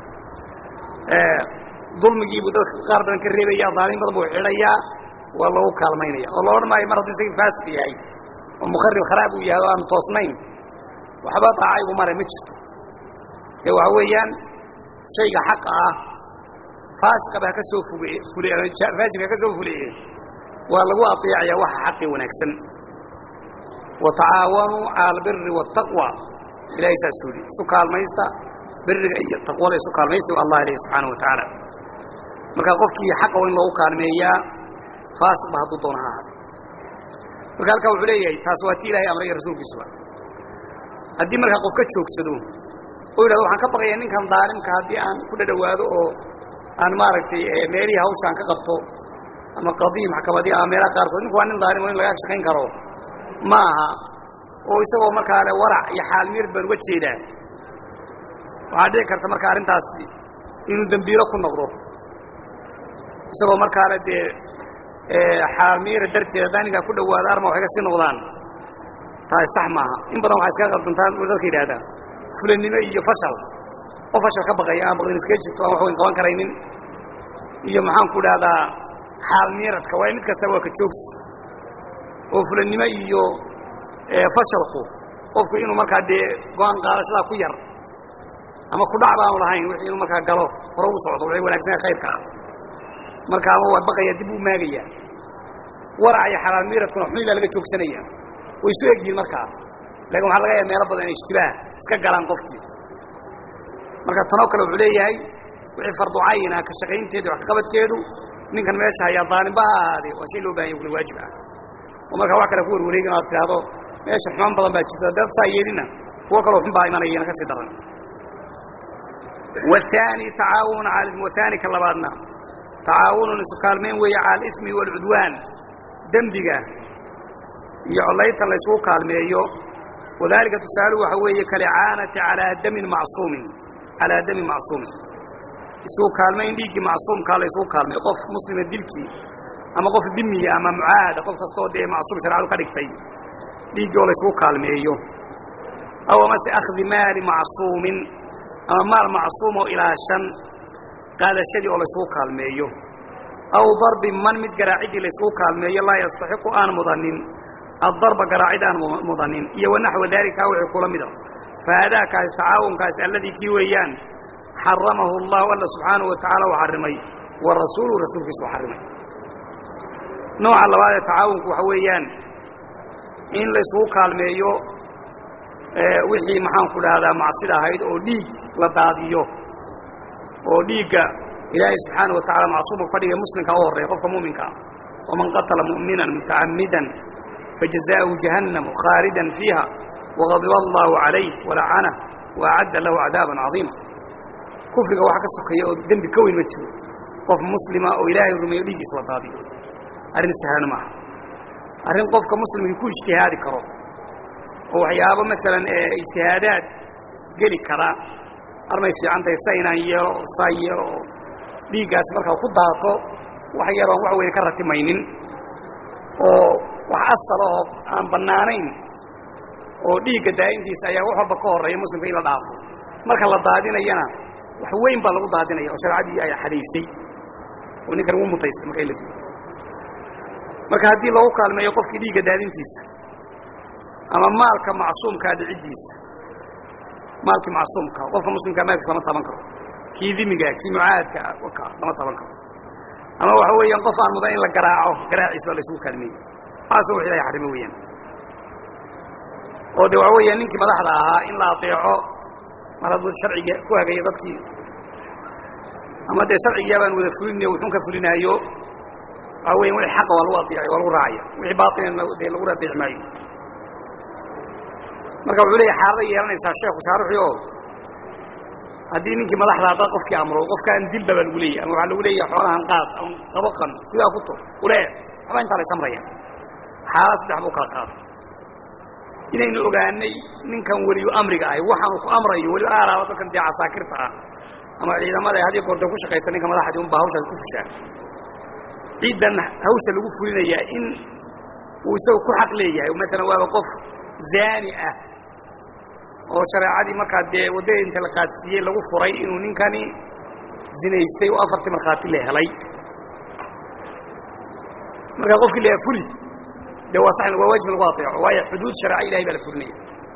dulmigiibuu dadka qaar badan ka reebaya daalin badan buu xidhayaa waa lagu kaalmaynaya oo la odhan maayo mar hadduu isagii faasiq yahay oo mukharib kharaab uu yahay oo aanu toosnayn waxba daacaygu mare ma jirto ee waxa weeyaan shayga xaqa ah faasiqaba haka soo fuge fule faajirka haka soo fuleeye waa lagu aطeecayaa waxa xaqii wanaagsan watacaawanuu cala albiri waالtaqwa ilahay saasuu yihi isu kaalmaysta biriga iyo taqwada isu kaalmaysta allah ilahi subxaanaه wa tacaala marka qofkii xaqa in loogu kaalmeeyaa faasiqba hadduu doona ha ahaada marka halkaa wuxuu leeyahay taas waa ti ilahay amray iyo rasuulkiisuba haddii markaa qof ka joogsado oo yidhahdo waxaan ka baqayaa ninkan daalimka haddii aan ku dhadhawaado oo aan maaragtay meelihii hawshaan ka qabto ama qadiyi maxkamadii ama meelaha qaarkood ninku waa nin daalim oo in laga shaqayn karo ma aha oo isagoo markaa le warac iyo xaalmiir baan uga jeedaa waxaa dhici karta marka arrintaasi inuu dembiilo ku noqdo isagoo markaale dee xaalmiira darteed haddaan ninkaa ku dhawaado arma waxay ka sii noqdaan taasi sax maaha in badan waxay iskaga qaldantaan dadka yidhahdaan fulannimo iyo fashal oo fashal ka baqaya aan baqdin iskaga jirto aan wax weyn qaban karaynin iyo maxaan ku dhahdaa xaalmiiradka waayo mid kasta waa ka joogsi oo fulannimo iyo fashalku qofku inuu markaa dee go-aan qaadashadaa ku yar ama kudhac baanu lahayn wixii inuu markaa galo hore u socdo waxay wanaagsanaa khayrka ah marka ama waa baqaya dib uu maagaya warac iyo xalaal miiradkuna xuni baa laga joogsanaya way isu egyihiin markaa laakin waxaa laga yaaba meelo badan inay ishtibaah iska galaan qofkii marka tanoo kale wuxuu leeyahay wixii fardu cayin ah ka shaqaynteedu wax kaqabadkeedu ninkan meesha hayaa daalimba ha ahaadee waa shay loo bahanya kula waajib ah oo markaa wax kale ku warwareegin o ad tidhaahdo meesha xumaan badan baa jirta dad saa yeelina kuwo kaloo xun baa imanayana ka sii daran waani tacaawun waani ka labaadna tacaawunun isu kaalmayn weeye cala alismi waalcudwaan dembiga iyo collaytan laysugu kaalmeeyo wadaalika tusaaluhu waxa weeye kalicaanati alaa damin macsuumin calaa damin macsuumin isugu kaalmayn dhiiggii macsuumkaa laysugu kaalmeeyo qof muslima dilkii ama qof dimiya ama mucaahada qof kastoo dee macsuum sharcadu ka dhigtay dhiiggii oo laysugu kaalmeeyo aw amase akhdi maali macsuumin ama maal macsuumoo ilaa shan qaadashadii oo laysugu kaalmeeyo aw darbi man mid garaaciddii laysugu kaalmeeyo laa yastaxiqu aan mudanin addarba garaacid aan mudanin iyo wanaxwa daalika wixii kula mida fahaadaakaas tacaawunkaasi alladii kii weeyaan xaramahu allahu alla subxaanahu wa tacaala u xarrimay wa rasuuluhu rasuulkiisu u xarrimay nooca labaad ee tacaawunku waxa weeyaan in laysugu kaalmeeyo wixii maxaan ku dhahdaa macsida ahayd oo dhiig la daadiyo oo dhiigga ilaahay subxaana wa tacala macsuumka ka dhigay muslimka u horreeya qofka mu'minka ah waman qatala mu'minan mutacammidan fajazaa'uhu jahannamu khaalidan fiiha waqadiba allahu calayh walacanah waacadda lahu cadaaban cadiima kufriga waxa ka sokeeya oo dembi ka weyn ma jiro qof muslima oo ilaahay rumeeyo dhiiggiisa la daadiyo arrin sahlan maaha arrin qofka muslimkii ku ijtihaadi karo oo waxyaabo maalan ijtihaadaad geli kara armay fiican tahay sa inaan yeelo oo saa yeelo oo dhiiggaasi markaa ku daato wax yaroon wax weyne ka ratimaynin oo wax asal oo aan bannaanayn oo dhiigga daa'intiisa ayaa wax walba ka horreeya muslimka in la dhaafo marka la daadinayana wax weyn baa lagu daadinaya oo shareecadii ay xadaysay oo ninkan wuu mutaystay marka in la dugo marka haddii lagu kaalmeeyo qofkii dhiigga daadintiisa ama maalka macsuumkaa dhiciddiisa maalkii macsuumka qofka muslimkaa maalkiis lama taban karo kii dimiga kii mucaahadka waka lama taban karo ama waxa weeyaan qof aan mudan in la garaaco garaaciis baa laysugu kaalmeeyey waxaasoo wax ilahay xarimo weeyaan oo de waxa weeyaan ninkii madaxda ahaa in la adeeco mar hadduu sharciga ku hagayo dadkii ama dee sharcigiyaa baan wada fulinayo wuxuun ka fulinaayo waxa weyan wixii xaqa waa lagu adeecay waa lagu raacaya wixii baatilna dee lagu adeeci maayo marka wuxuu leeyahy xaalada yeelanaysaa sheekhu shaaruxii oo haddii ninkii madaxda haddaad qofkii amro qofkaan dilba baa lagu leeyahy ama waxaa lagu leeyahay xoolahan qaad ama qabaqan kudaa ku tur ulee waxba intaa lay samraya xaalad saddex buu kala qaaday inaynu ogaanay ninkan weliyu amriga ahay waxaanu ku amrayo weliba aalaaba dadkan dee casaakirta ah ama ciidamada haddii goorta ku shaqaysta ninka madaxdii unbaa hawshaas ku fushaa ciiddan hawsha lagu fulinayaa in uu isaga ku xaq leeyahay maalan waaba qof zaani ah oo shareecadii markaa dee waddada inta la qaadsiiyey lagu furay inuu ninkani zinaystay oo afartii markhaati la helay markaa qofkii la fuli dee waa sax waa waajib in lagu ateeco waayo xuduud shareeca ilahay baa la fulinaya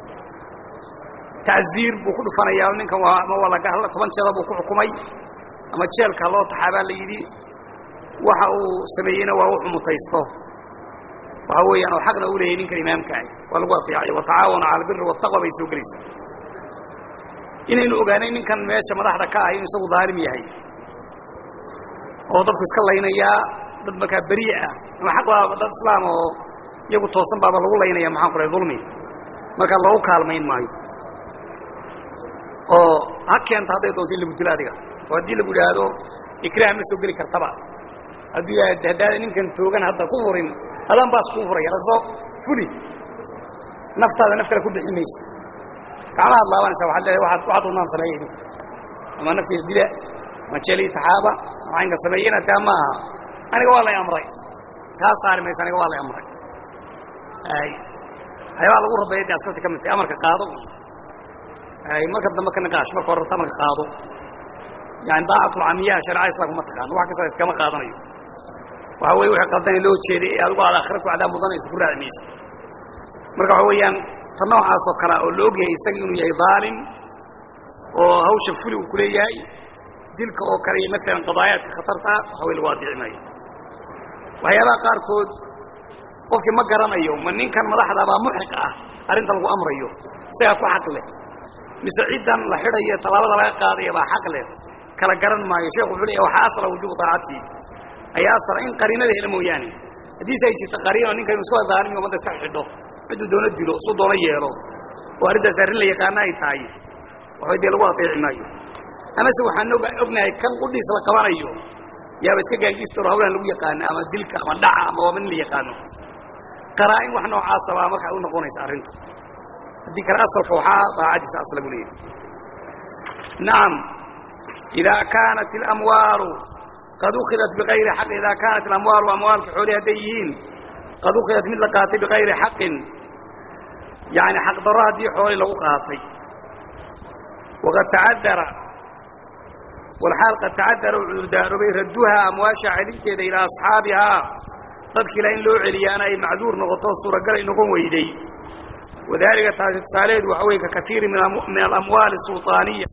tacziir buu ku dhufanayaa ninkan waa ama waa laga toban jeeda buu ku xukumay ama jeelka loo taxaabaa la yidhi waxa uu sameeyeyna waa wuxuu mutaysto waxa weeyaan oo xaqna u leeyahy ninkan imaamka ah waa lagu ateecay watacaawanu cala albiri waataqwa bay soo gelaysaa inaynu ogaanay ninkan meesha madaxda ka ah inuu isagu daalim yahay oo dadku iska laynayaa dad markaa beriye ah ama xaq baaba dad islaam oo iyagu toosan baaba lagu laynaya maxaan ku rahay dulmi markaa loogu kaalmayn maayo oo ha keenta hadday doonto in lagu dilo adiga oo haddii lagu idhaahdo ikraah ma soo geli kartaba hadduu yahay haddaada ninkan toogan hadda ku furin adaan baas kuu furaya raso fuli naftaada naf kale ku bixi maysa gacmahaad laabanaysa waxaad leedahay waxaad waxaad wadnaan sameeya idinku ama nafteeda dila ama jeli taxaaba ama caynka sameeya inaad taa ma aha aniga waa lay amray kaa saari maysa aniga waa lay amray ay waxyaabaa lagu rabeeya dee askarta ka mid tahay amarka qaado ay marka dambe ka niqaash marka hore amarka qaado yani daacatulcamiyaha shareecada islaamka ma taqaano wax kasta iskama qaadanayo waxa weye wixii qaldana loo jeeday ee adigu aad aakhira ku cadaab mudanayso ku raaci mayso marka waxa weeyaan ta noocaasoo kalea oo la ogyahay isaga inuu yahay daalim oo hawsha fuli uu kuleeyahay dilka oo kale iyo maalan qadaayaadka khatarta ah waxa wey lagu adiici maayo waxyaabaha qaarkood qofkii ma garanayo ma ninkan madaxda baa muxiq ah arrinta lagu amrayo isagaa ku xaq leh mise ciddan la xidhayo tallaabada laga qaadaya baa xaq leh kala garan maayo sheekhu wuxuu leeyahy waxaa asla wujuubu taacati ayaa asala in qariinada hela mooyaane haddiise ay jirto qariino ninka inu iska wada daalimi ummadda iska xidho cidduu doono dilo suu doono yeelo oo arrintaas arrin la yaqaana ay tahay waxbay dee lagu ateeci maayo amase waxaan og ognahay kan qudhiis la qabanayo yaaba iska gaangiistoro hawlahan lagu yaqaano ama dilka ama dhaca ama waaba nin la yaqaano qaraa-in wax noocaasa baa marka u noqonaysa arrinta haddii kale asalka waxaa daacadiisa asla buu leeyahy nacam idaa kaanat اlamwaalu qad ukhidat bigayri xaq idaa kaanat alamwaalu amwaalka xoolihi hadday yihiin qad ukhidat mid la qaatay bigayri xaqin yani xaq darro haddii xooli lagu qaatay waqad tacadara walxaal qad tacadara u cudurdaarobay radduhaa amwaasha celinteeda ilaa asxaabihaa dadkiila in loo celiyaana ay macduur noqoto suuragal ay noqon weyday wadalika taasi tusaalaheedu waxa weye ka kaiiri min alamwaali sulطaaniya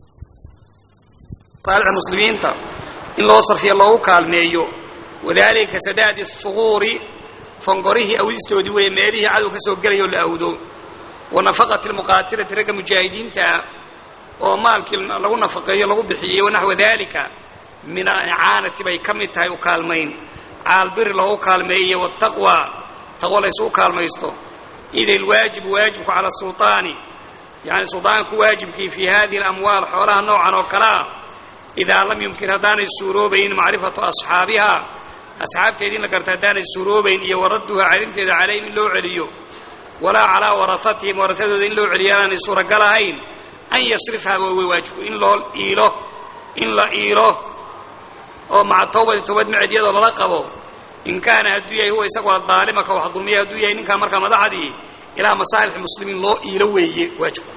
saalixda muslimiinta in loo sarfiya loogu kaalmeeyo wadalika ka sadaadi suguuri fangorihii awdistoodii weeye meelihii cadow ka soo gelaya oo la awdo wa nafaqati lmuqaatilati ragga mujaahidiintaa oo maalkii lagu nafaqeeyo lagu bixiyey wanaxwa dalika min alicaanati bay ka mid tahay u kaalmayn caalbiri loogu kaalmeeyey wataqwa taqwo laysu u kaalmaysto ida alwaajibu waajibku cala sulطaani yani sulطaanku waajibkii fii hadihi alamwaal xoolaha noocan oo kale ah idaa lam yumkin haddaanay suuroobayn macrifatu asxaabihaa asxaabteeda in la garta haddaanay suuroobayn iyo waradduhaa celinteeda calayhim in loo celiyo walaa calaa warahatihim warasadooda in loo celiyo aanay suuragal ahayn an yasrifhaa waa wey waajibku in loo iilo in la iilo oo maca tawbati towbad macedyadoo lala qabo in kaana hadduu yahay huwa isagu adaalima ka wax dulmiya hadduu yahay ninkaa markaa madaxdii ilaa masaalix muslimiin loo iilo weeye waajibku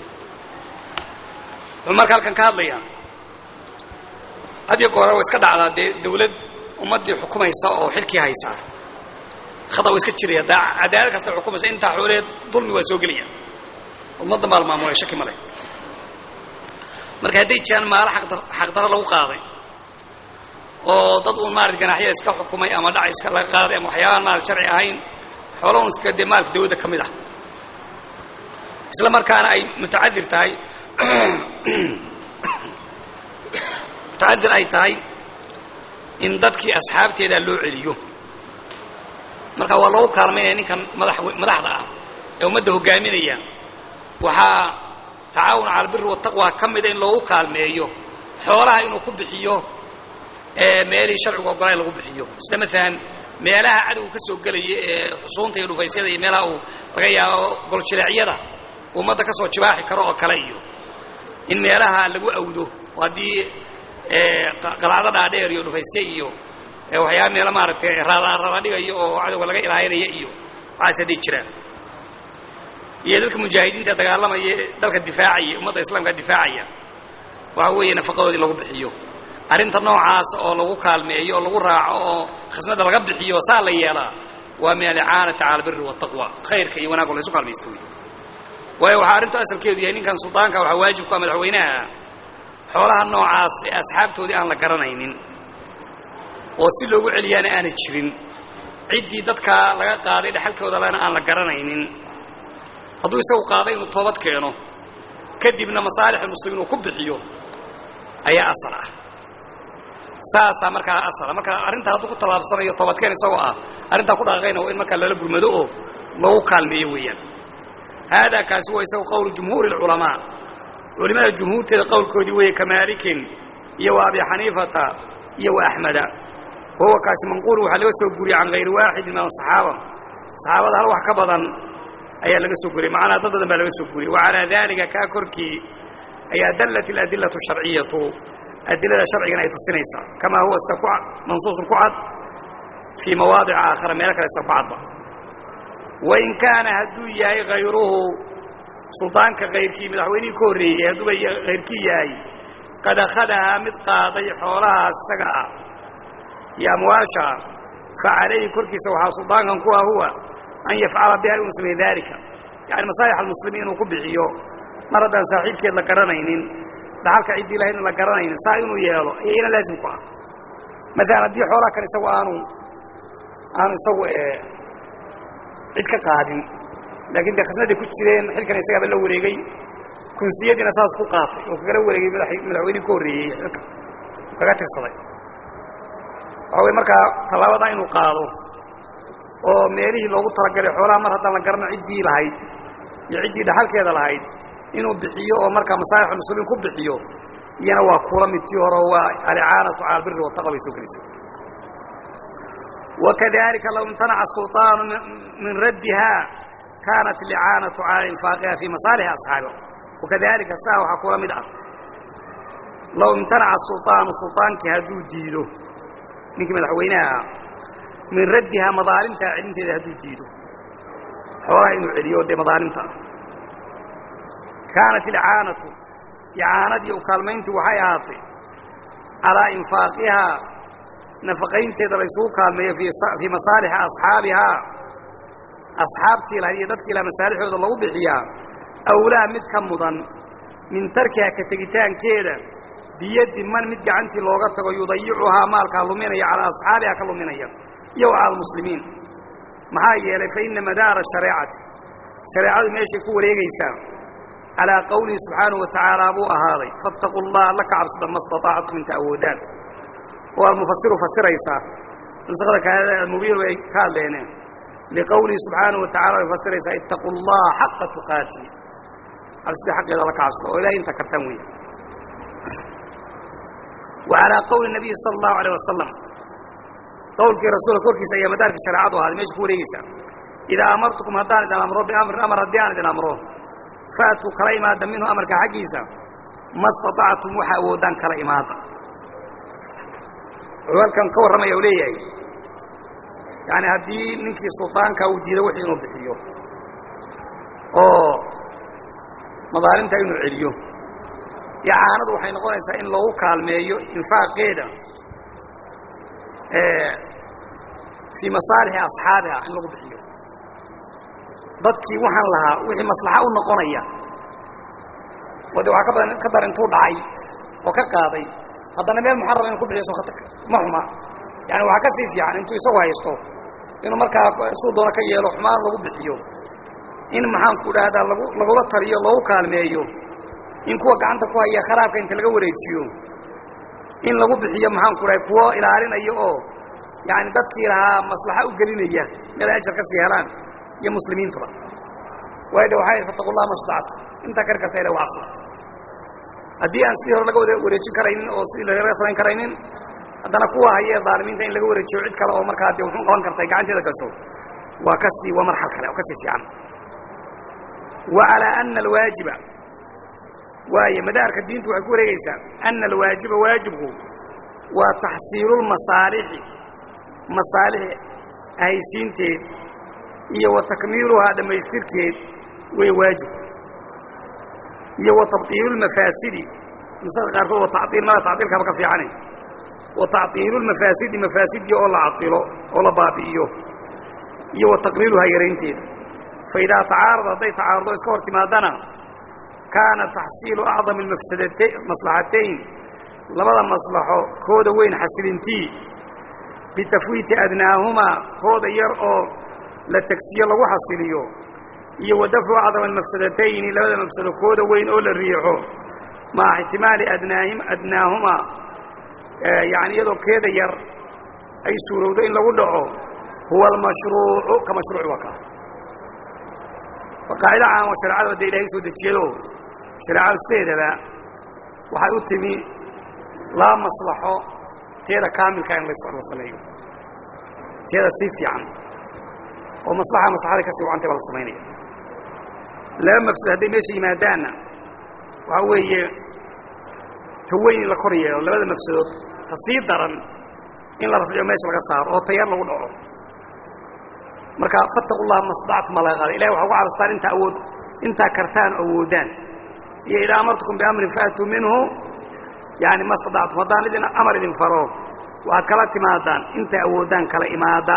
wuxuu marka halkan ka hadlayaa hadiyo goora wa iska dhacdaa dee dawlad ummaddii xukumaysa oo xilkii haysaa khata wa iska jiraya da cadaalad kasta xukumaysa intaa xooleed dulmi waa soo gelaya ummadda maal maamulay shaki ma leh marka hadday jiraan maalo xaqdaro lagu qaaday oo dad uun maarata ganaxyada iska xukumay ama dhac iska laga qaaday ama waxyaabahan maarata sharci ahayn xoola un iska dee maalka dawladda ka mid ah isla markaana ay mutacadir tahay mutacadir ay tahay in dadkii asxaabteedaa loo celiyo marka waa loogu kaalmaynaya ninkan madax madaxda ah ee ummadda hogaaminaya waxaa tacaawun cala albiri wataqwa ka mida in loogu kaalmeeyo xoolaha inuu ku bixiyo meelihii sharcigu ogolaa in lagu bixiyo sida maalan meelaha cadowga ka soo gelaya ee xusuunta iyo dhufaysyada iyo meelaha uu laga yaabo goljileecyada ummadda ka soo jibaaxi karo oo kale iyo in meelaha lagu awdo oo haddii qalacdo dhaadheer iyo dhufaysye iyo waxyaaba meelo maaragtay raadaarada dhigayo oo cadowga laga ilaalinaya iyo waxaas hadday jiraan iyo dadka mujaahidiinta dagaalamaya dalka difaacaya ummadda islaamka difaacaya waxa weeye nafaqadoodii lagu bixiyo arrinta noocaas oo lagu kaalmeeyo oo lagu raaco oo khasnada laga bixiyo saa la yeelaa waa min alicaanati cala albiri waataqwa khayrka iyo wanaago laysu kaalmaysto wey waayo waxaa arrintu asalkeedu yahay ninkan suldaanka waxaa waajib ku ah madaxweynaha xoolaha noocaas ee asxaabtoodii aan la garanaynin oo si loogu celiyaana aanay jirin ciddii dadkaa laga qaaday dhexalkooda lena aan la garanaynin hadduu isagu qaaday inuu toobad keeno kadibna masaalix muslimiin uu ku bixiyo ayaa asal ah saasaa markaa asala marka arrintaa hadduu ku tallaabsanayo toobadkeen isagoo ah arrintaa ku dhaqaaqayna waa in markaa lala gurmado oo lagu kaalmeeyo weeyaan haadaa kaasi waa isagu qowlu jumhuuri alculamaa culimada jumhuurteeda qowlkoodii weeye ka maalikin iyo wa abi xaniifata iyo wa axmeda wahuwa kaasi manquulu waxaa laga soo guriyey can hayri waaxidin min asaxaaba saxaabada hal wax ka badan ayaa laga soo guriyey macnaa dad badan baa laga soo guriyey wa calaa daalika kaa korkii ayaa dallat aladillatu sharciyatu adilada sharcigana ay tusinaysaa kamaa huwa sida ku mansuusun ku cad fii mawaadic aakhara meelo kale sida ku cadba wain kaana hadduu yahay hayruhu suldaanka kayrkii madaxweynihii ka horreeyey hadduuba hayrkii yahay qad akhadahaa mid qaaday xoolahaas isaga ah iyo amwaasha fa calayhi korkiisa waxaa suldaankan ku ah huwa an yafcala biha inuu sameeye daalika yani masaalix almuslimiin inuu ku bixiyo mar haddaan saaxiibkeed la garanaynin dhaxalka ciddii lahayd in la garanaynin saa inuu yeelo ayayna laazim ku ah maalan haddii xoolaha kan isagu aanu aanu isagu cid ka qaadin laakiin dee khasnaday ku jireen xilkan isagaaba la wareegay kunsiyadiina saas ku qaatay oo kagala wareegay madaxweynihii ka horreeyey xilka kaga tirsaday waxaa wey markaa tallaabada inuu qaado oo meelihii loogu talagalay xoolaha mar haddaan la garano ciddii lahayd iyo ciddii dhaxalkeeda lahayd inuu bixiyo oo markaa masaalix muslimiin ku bixiyo iyana waa kula midtii hore waa alicaanatu cala albiri wataqwa bay soo gelaysa wakadalika low imtanaca sulطaanu min raddiha kaanat alicaanatu cala infaaqiha fii masaalixi asxaabiha wakadalika saa waxaa kula mid ah low imtanaca sulطaanu sulطaankii hadduu diido ninkii madaxweynaha ah min raddihaa madaalimtaa celinteeda hadduu diido xoolaha inuu celiyo dee madaalimta ah kaanat ilcaanatu icaanadii u kaalmayntii waxay ahaatay calaa infaaqihaa nafaqaynteeda laysugu kaalmeeyo fii masaalixi asxaabihaa asxaabtii lahayd iyo dadkii laha masaalixooda lagu bixiyaa awlaa mid ka mudan min tarkihaa ka tegitaankeeda biyaddi man mid gacantii looga tago yudayicuhaa maalkaa luminaya calaa asxaabihaa ka luminaya iyo wa cala almuslimiin maxaa yeelay fa inna madaara shareecati shareecadu meeshay ku wareegaysaa calaa qowlihi subxaanahu wa tacaala buu ahaaday faataquu allah alla ka cabsada ma staطaactum inta awoodaan oo almufasiru fasiraysaa nusakada kaada almubiin way ka hadleeneen liqowlihi subxaanahu wa tacala way fasiraysaa ittaquu allaha xaqa tuqaati cabsida xaqeeda alla ka cabsada oo ilahay inta kartaan weya wa calaa qowli nabiyi sala allahu alayh wasalam qowlkii rasuulka korkiisa ayaa madaarkii shareecadu ahaaday meesha ku wareegaysaa idaa amartukum haddaan idin amro biamrin amar haddii aan idin amro faatuu kala imaada minhu amarka xaggiisa ma staطactum waxa awoodaan kala imaada wuxuu halkan ka warramaya u leeyahay yaani haddii ninkii sulطaanka uu diido wixii inuu bixiyo oo madaalimta inuu celiyo icaanadu waxay noqonaysaa in loogu kaalmeeyo infaaqeeda fii masaalixi asxaabiha in lagu bixiyo dadkii waxaan lahaa wixii maslaxa u noqonaya oo de waxaa ka badan ka dar intuu dhacay oo ka qaaday haddana meel muxarama inu ku bixiyo ma xuma yani waxaa ka sii fiican intuu isagu haysto inuu markaa suu doono ka yeelo xumaan lagu bixiyo in maxaanku dhahdaa lagu lagula taliyo loogu kaalmeeyo in kuwa gacanta ku haya kharaabka inta laga wareejiyo in lagu bixiyo maxaanku dhahay kuwo ilaalinayo oo yani dadkii lahaa maslaxa u gelinaya meel ay ajar ka sii helaan iyo muslimiintuba waayo de waxay fataqu llah ma stactu intaa kari karta ila wacabsada haddii aan sidii hore laga wada wareejin karaynin oo sidii laga samayn karaynin haddana kuwa hayee dhaalimiinta in laga wareejiyo cid kale oo markaa dee wuxuu qaban kartay gacanteeda gasho waa ka sii waa marxal kale oo ka sii fiican wa calaa ana alwaajiba waayo madaarka diintu waxay ku wareegaysaa ana alwaajiba waajibku waa taxsiilulmasaalixi masaalix ahaysiinteed iyo wa takmiiluhaa dhammaystirkeed way waajib iyo wa tabdiilulmafaasidi nusaka qaarkood wa tacdiil mada tacdiilkaaba ka fiicane wa tacdiilulmafaasidi mafaasidii oo la cadilo oo la baabi'iyo iyo wa taqliiluhaa yaraynteeda fa idaa tacaarada hadday tacaarado iska hor timaadana kaana taxsiilu acdami almafsadata maslaxatayn labada maslaxo kooda weyn xasilintii bitafwiiti adnaahumaa kooda yar oo la tegsiyo lagu xasiliyo iyo wa dafcu acdama almafsadatayni labada mafsado kooda weyn oo la riixo maca ixtimaali adnaahim adnaahumaa yani iyadoo keeda yar ay suurowdo in lagu dhaco huwa almashruucu ka mashruuc waa kaa waa qaacida caama shareecada dee ilahay soo dejiyado shareecadu sideedaba waxay u timi laa maslaxo teeda kaamilka in la sameeyo teeda sii fiican oo maslaxa maslaxada kasii wacantay baa la samaynaya laba mafsad hadday meesha yimaadaanna waxaa weeye ta weyn in la kor yeelo labada mafsadood ta sii daran in la rafciyo meesha laga saaro oo tayar lagu dhaco marka fattaqu llaha mastactum baa laga qaada ilahi waxa ugu cabastaan intaa awood intaa kartaan awoodaan iyo idaa amartukum biamrin faatuu minhu yani ma stadactum haddaan idin amar idin faro waxaad kala timaadaan intay awoodaan kala imaada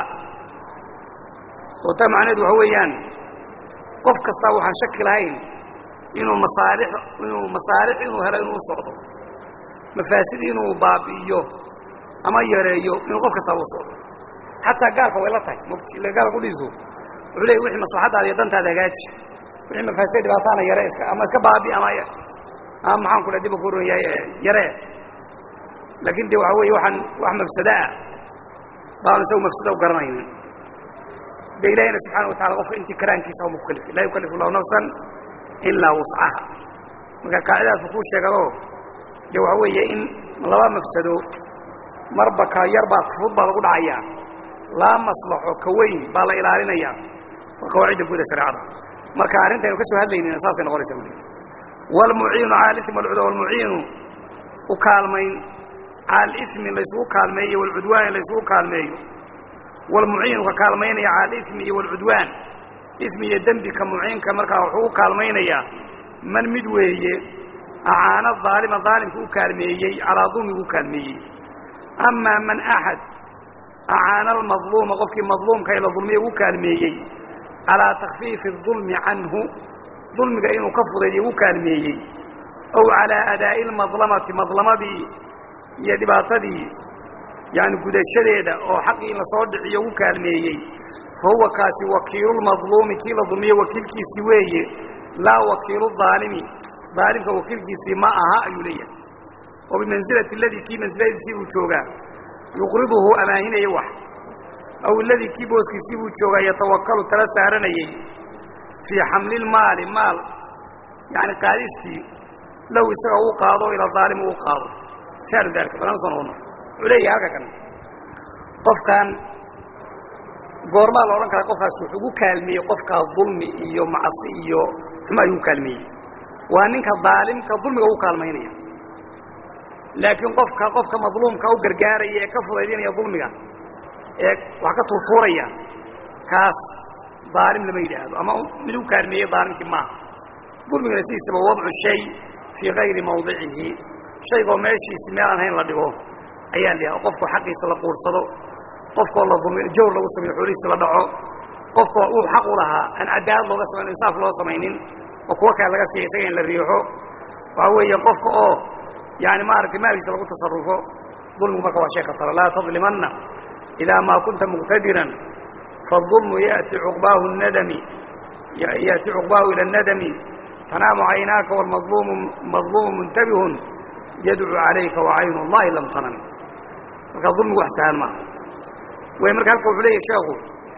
oo taa macnaheedu waxa weeyaan qof kastaa waxaan shaki lahayn inuu masaalix inuu masaalix inuu helo inuu u socdo mafaasid inuu baabi'iyo ama yareeyo inuu qof kastaa u socdo xataa gaalka way la tahay mugti ila gaalka kudhiiso wuxuu leeyay wixii maslaxadaada iyo dantaada hagaaji wixii mafaasida dhibaataana yare iska ama iska baabi ama ama maxaan ku dhaha diba ku ron yahay yaree laakiin de waxa weeye waxaan wax mafsada ah baanu isagu mafsada u garanaynin de ilahina subxana wa tacala qofka intii karaankiisa uma kukalif laa yukallifu allahu nafsan ilaa wuscaha marka qaacidaasku kuu sheegado de waxa weeye in laba mafsado marba ka yar baa fud baa lagu dhacayaa laa maslaxo ka weyn baa la ilaalinayaa waa qawaacidda guuda shareecada marka arrintaynu ka soo hadlaynina saasay noqonaysa uli waalmuciinu cala alismi walcudwaan walmuciinu u kaalmayn cala alismi laysugu kaalmeeyo walcudwaani laysugu kaalmeeyo walmuciinu ka kaalmaynaya cala alismi iyo walcudwaan ismi iyo dembi ka muciinka markaa wuxuu u kaalmaynayaa man mid weeye acaana aalima aalimka u kaalmeeyey calaa dulmigu u kaalmeeyey amaa man axad acaana almadluuma qofkii madluumka ee la dulmiya u kaalmeeyey calaa takfiifi الظulmi canhu dulmiga inuu ka fudaydiyo u kaalmeeyey ow calaa adaa'i اlmadlamati madlamadii iyo dhibaatadii yani gudashadeeda oo xaqii in lasoo dhiciyo u kaalmeeyey fa huwa kaasi wakiilulmadluumi kii la dulmiye wakiilkiisii weeye laa wakiilu aalimi aalimka wakiilkiisii ma aha ayuu leeyahay oo bimansilati aladii kii mansiladiisii uu joogaa yuqriduhu amaahinaya wax aw aladii kii booskiisii buu joogaa yatawakalu tala saaranayey fii xamlilmaali maal yani qaadistii low isaga uu qaado ila aalimi uu qaado miaalu dalika balan soo noqono wuxuu leeyahay halka kan qofkan goormaa la odhan karaa qofkaas wuxuu gu kaalmeeyey qofkaa dulmi iyo macsi iyo xuma ayuu kaalmeeyey waa ninka daalimka dulmiga u kaalmaynaya laakiin qofka qofka madluumka u gargaaraya ee ka fudaydinaya dulmiga ee wax ka turtuuraya kaas daalim lama yidhaahdo ama mid u kaalmeeyey daalimkii maaha dulmigana sidiisaba wadcu shay fii kayri mawdicihi shaygoo meeshiisi meel aan hayn la dhigo ayaa la qofkoo xaqiisa la quursado qofkoo la dulmi jawr lagu sameyo xoolihiisa la dhaco qofkoo uu xaq u lahaa aan cadaalad looga samayn insaaf loo samaynin oo kuwa kale laga siiya isaga in la riixo waxa weeye qofka oo yani maaragtay maalkiisa lagu tasarufo dulmigu marka waa shay khatara laa tadlimanna idaa maa kunta muqtadiran faالظulmu yأti cuqbaahu nadami yأti cuqbaahu ilى الnadami tanaamu caynaaka wاlmaظluumu maظluumu muntabihun yadcu calayka wacaynu اllahi lam tanam marka dulmigu wax sahal maaha way marka halka wuxuu leeyahy sheekhu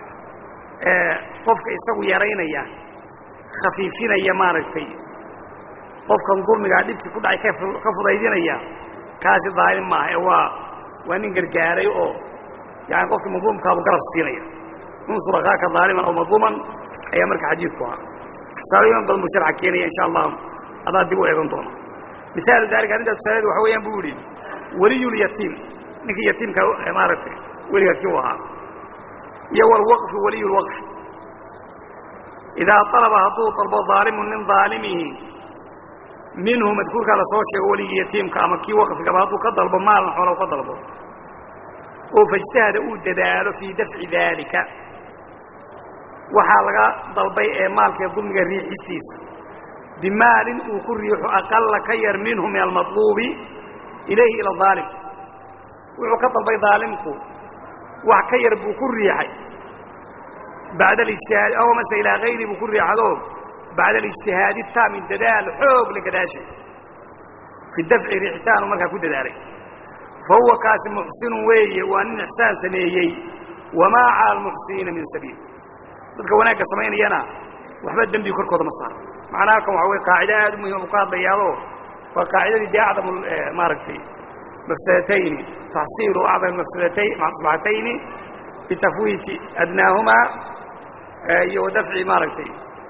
qofka isagu yaraynaya khafiifinaya maaragtay qofkan dulmigaa dhibkii ku dhacay ka fudaydinaya kaasi daalim maaha ee waa waa nin gargaaray oo yani qofkii madluumkaabu garab siinaya unsur akaaka daaliman aw madluuman ayaa marka xadiidku ahaa tusaalooyin badan buu sharxa keenaya insha allah adaa dib u eegan doona misaalu daalika arrintaa tusaaleedu waxa weeyaan buu yihi weliyulyatiim ninkii yatiimka maaragtay weliga kii u ahaa iyo walwaqfi waliyu lwaqfi idaa alaba hadduu dalbo daalimu nin daalimihi minhu madkuurkaa lasoo sheego weligii yatiimka ama kii waqfigaba hadduu ka dalbo maalan xoola ka dalbo oo faijtahada uu dadaalo fii dafci daalika waxaa laga dalbay ee maalkee dulmiga riixistiisa bimaalin uu ku riixo aqala ka yar minhu min almaطluubi ilayhi ila aalim wuxuu ka dalbay daalimku wax ka yar buu ku riixay bacda alijtihaadi aw mase ilaa hayri buu ku riixado bacda alijtihaadi taami dadaal xoog la gadaashay fi dafci riixitaanu markaa ku dadaalay fa huwa kaasi muxsinun weeye waa nin ixsaan sameeyey wamaa cala almuxsiniina min sabiil dadka wanaagga samaynayana waxba dembi korkooda ma saaro macnaa halkan waxa wey qaacida aad u muhima buu ka hadlayaado waa qaacidadii dee acdamu maaragtay mafsadatayni taxsiilu acdam mafsadatay maslaxatayni bitafwiiti adnaahumaa iyo wadafci maaragtay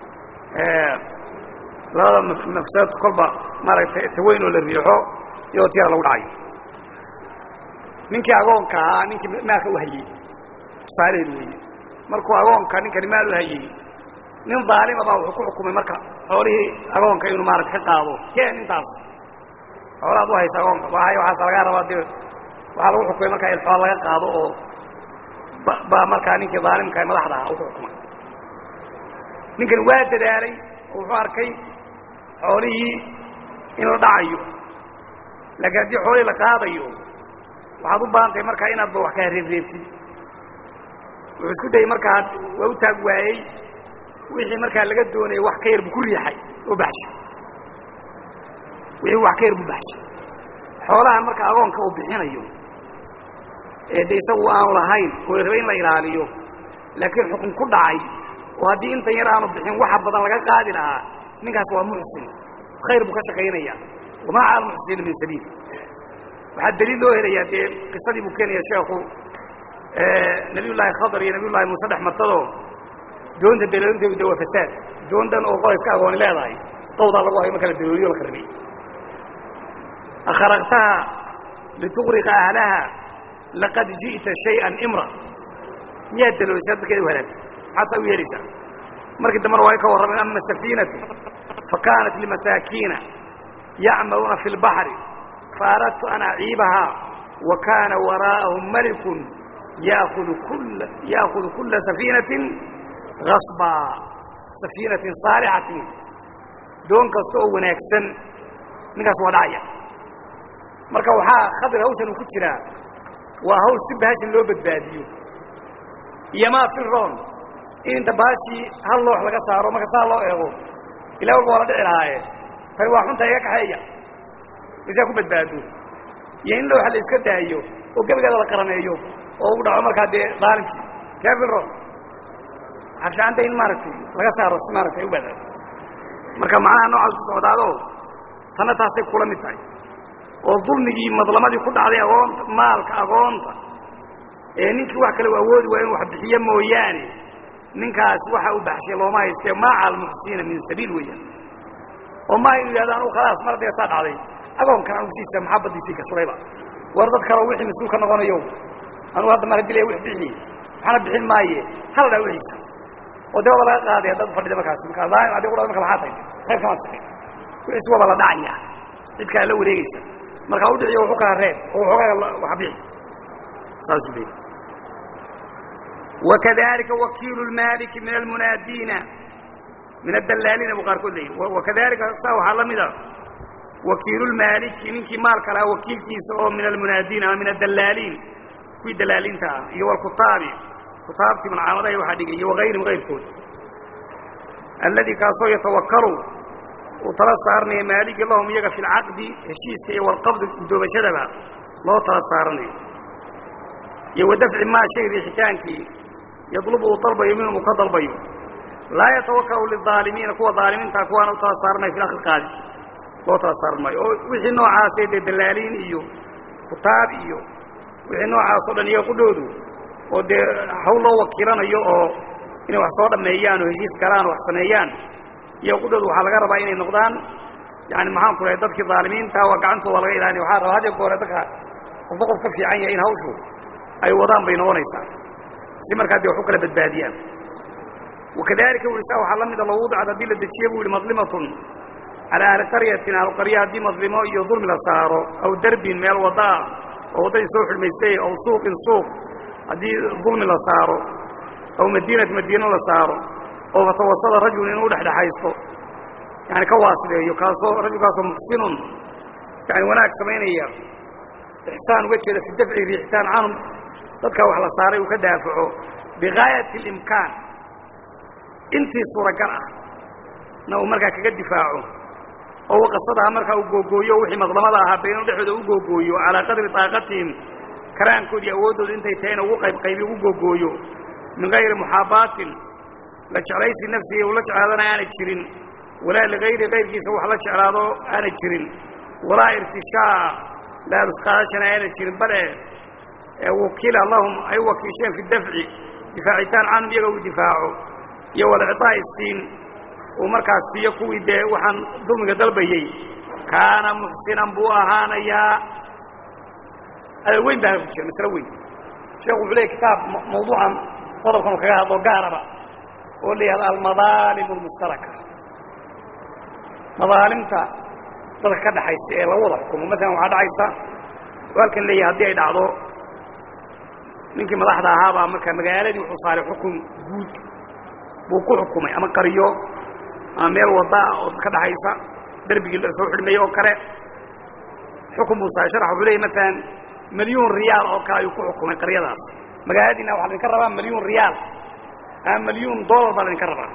labada mafsadad kolba maaragtay taweyn oo la riixo iyadoo tiyada lagu dhacayo ninkii agoonka ahaa ninkii maalka u hayey tusaalaheedu weeye markuu agoonka ninkani maal u hayey nin daalima baa wuxuu ku xukumay marka xoolihii agoonka inuu maarata ka qaado keen intaas xoolaad u haysa agoonka waay waxaas lagaa rabaa dee waxaa lagu xukumay markaa in xool laga qaado oo baa markaa ninkii daalimka ee madaxda ahaa uu ku xukumay ninkani waa dadaalay oo wuxuu arkay xoolihii in la dhacayo laakiin haddii xoolihii la qaadayo waxaad u baahan tahay markaa inaad ba wax kaa reebreebtid wuxuu isku dayey markaa waa u taag waayey wixii markaa laga doonayay wax ka yar buu ku riixay oo baxshay wixii wax ka yar buu baxshay xoolahan marka agoonka uu bixinayo ee de isagu aanu lahayn oo la rabay in la ilaaliyo laakiin xukun ku dhacay oo haddii intan yar aanu bixin waxa badan laga qaadi lahaa ninkaas waa muxsin khayr buu ka shaqaynaya wamaa cala almuxsiniina min sabiil waxaa daliil loo helayaa dee qisadii buu keenaya sheekhu nabiy llaahi khadar iyo nabiy llahi muuse dhex martadoo doonta daloolintoodu de waa fasaad doontan oo qolayska agooni leedahay dawdaa lagu hayo marka la dalooliyo la kharibay akharaqtaha lituqriqa ahlaha laqad ji'ta shayئan imra miyaad daloolisay dadkeeda u halaagto maxaad saa u yeelaysaa markii dambena waa ka warrameen ama safiinatu fakanat limasaakiina yacmaluuna fi اlbaxri faaradtu an aciibahaa wa kaana waraa'ahum malikun yaakudu kula yaakudu kula safiinatin gasba safiinatin saalixatin doon kasta oo wanaagsan ninkaas waa dhacaya marka waxaa khadir hawshan uu ku jiraa waa hawl si bahashan loo badbaadiyo iyo maa firon in inta bahashii hal loox laga saaro marka saa loo eego ilaa walba waa la dhici lahaaye tani waa xunta iga kaxeeya isaa ku badbaado iyo in looxa la iska daayo oo gebigeeda la qarameeyo oo u dhaco markaa dee daalimkii kee firon waxaa fiicanta in maaragtay laga saaro si maaragtay u badbaado marka macnaha noocaas ku socdaado tanna taasay kula mid tahay oo dulmigii madlamadii ku dhacday agoonta maalka agoonta ee ninkii wax kale u awoodi waa inu wax bixiyo mooyaane ninkaas waxa u baxshay looma haystee maa cala almuxsiniina min sabiil weeyaan oo maa inu yidhahdo anugu khalaas mar dee saa dhacday agoonkan anugu siisa maxaa baddiisii gashulayba war dad kaleo wixii mas-uul ka noqonayo anugu hadda mar hadii la wix bixi waxaana bixin maaye hal dhaa wixiisa oo dee waba laga qaaday dad fadhida markaasi markaa daaim adi ku dhada marka maxaa tahay khayr kamaad shaqay wixiisi waba la dhacaya cid kale la wareegaysa markaa u dhiciyo wuxu kala reeb oo waxoogaa wax bixi saasuu leeyay wakadalika wakiilu lmaaliki min almunaadiina min adalaaliina buu qaarkood leeyay wakadalika saa waxaa la mida wakiilu lmaaliki ninkii maalka lahaa wakiilkiisa oo min almunaadiin ama min adalaaliin kuwii dalaaliinta ah iyo walkutaabi kutaabtii malcaamadaha waxaa dhigay iyo wagayrihim gayrkood alladii kaasoo yatawakalu uu tala saaranayo maaligi lahum iyaga fi lcaqdi heshiiska iyo walqabdi guddoomashadaba loo tala saaranayo iyo wa dafci maa shay riixitaankii yadlubu uu dalbayo minhum uu ka dalbayo laa yatawakalu lilaalimiina kuwa aalimiintaa kuwaana u tala saaranayo fi akli qaadi loo tala saaran maayo oo wixii noocaasee dee dalaaliin iyo kutaab iyo wixii noocaasoo dhan iyaga qudhoodu oo dee hawl loo wakiilanayo oo inay wax soo dhammeeyaan oo heshiis galaan wax sameeyaan iyo qudhoodu waxaa laga rabaa inay noqdaan yani maxaan ku lahay dadkii daalimiinta waa gacantooda waa laga ilaaliya waxaa rabaa had iyo goore dadka qofba qof ka fiican yahay in hawshu ay wadaan bay noqonaysaa si markaa dee wax u kala badbaadiyaan wakadalika wisa waxaa la mida low wudcad haddii la dejiye buu yihi madlimatun calaa ahli qaryatin ahluqarya haddii madlimo iyo dulmi la saaro aw derbin meel wadaa oo waddadii soo xulmaysay aw suuqin suuq haddii dulmi la saaro aw madiinati madiino la saaro oo fatawasada rajul inuu dhexdhexaysto yani ka waasideeyo kaasoo rajulkaasoo muxsinun yani wanaag samaynaya ixsaan uga jeeda fi dafci riixitaan canhum dadkaa wax la saaray uu ka daafaco bigaayati اlimkaan intii suuragal ah na uu markaa kaga difaaco oo waqasadaha markaa uu googooyo wixii madlamada ahaa beenu dhexdooda u googooyo calaa qadri taaqatihim karaankoodii awooddooda intay tahayna ugu qaybqaybi ugu googooyo min gayri muxaabaatin la jeclaysi nafsiga uu la jeclaadana aanay jirin walaa ligayri kayrkiisa wax la jeclaado aanay jirin walaa irtishaa laalusqaadashana aanay jirin bale wakila lahum ay wakiisheen fi dafci difaacitaan canhum iyaga uu difaaco iyo walcitaa'i siin uu markaas siiyo kuwii dee waxaan dulmiga dalbayey kaana muxsinan buu ahaanayaa ada weyn baa ku jira maslo weyn sheekhu wuxuu leeyay kitaab mawduucan qodobkan uu kaga hadlo gaaraba oo la yihahdo almadaalim almustaraka madaalimta dadka ka dhaxaysa ee lagu wada xukumo maalan waxaa dhacaysa oo halkan leeyahay haddii ay dhacdo ninkii madaxda ahaabaa marka magaaladii wuxuu saaray xukun guud buu ku xukumay ama qariyo ama meel wadaa oo ka dhaxaysa derbigii la soo xidhmayey oo kale xukun buu saaray sharax wuxuu leeyay maalan milyuun riyaal oo kale ayuu ku xukumay qaryadaas magaaladiina waxaa laydinka rabaa milyuun riyaal ama milyuun dollar baa laydinka rabaa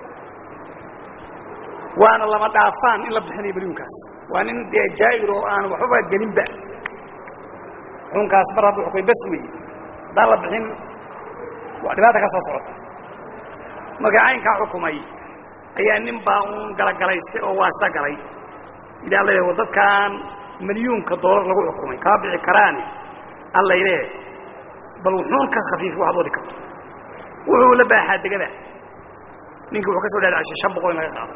waana lama dhaafaan in la bixinayo milyuunkaas waa nin dee jaa'ir oo aan waxbaba gelinba xukunkaas mar hadduu xukumay bas wey haddaan la bixin waa dhibaata ka soo socota marka caynkaa xukumay ayaa nin baa uun galagalaystay oo waasita galay idaa la wa dadkaan milyuunka doolar lagu xukumay kaa bixi karaani allayleh bal wuxuun ka khafiif waxaad wadi karto wuxuu la baaxaa degada ninkii wuxuu ka soo dhaadacashay shan boqol in laga qaado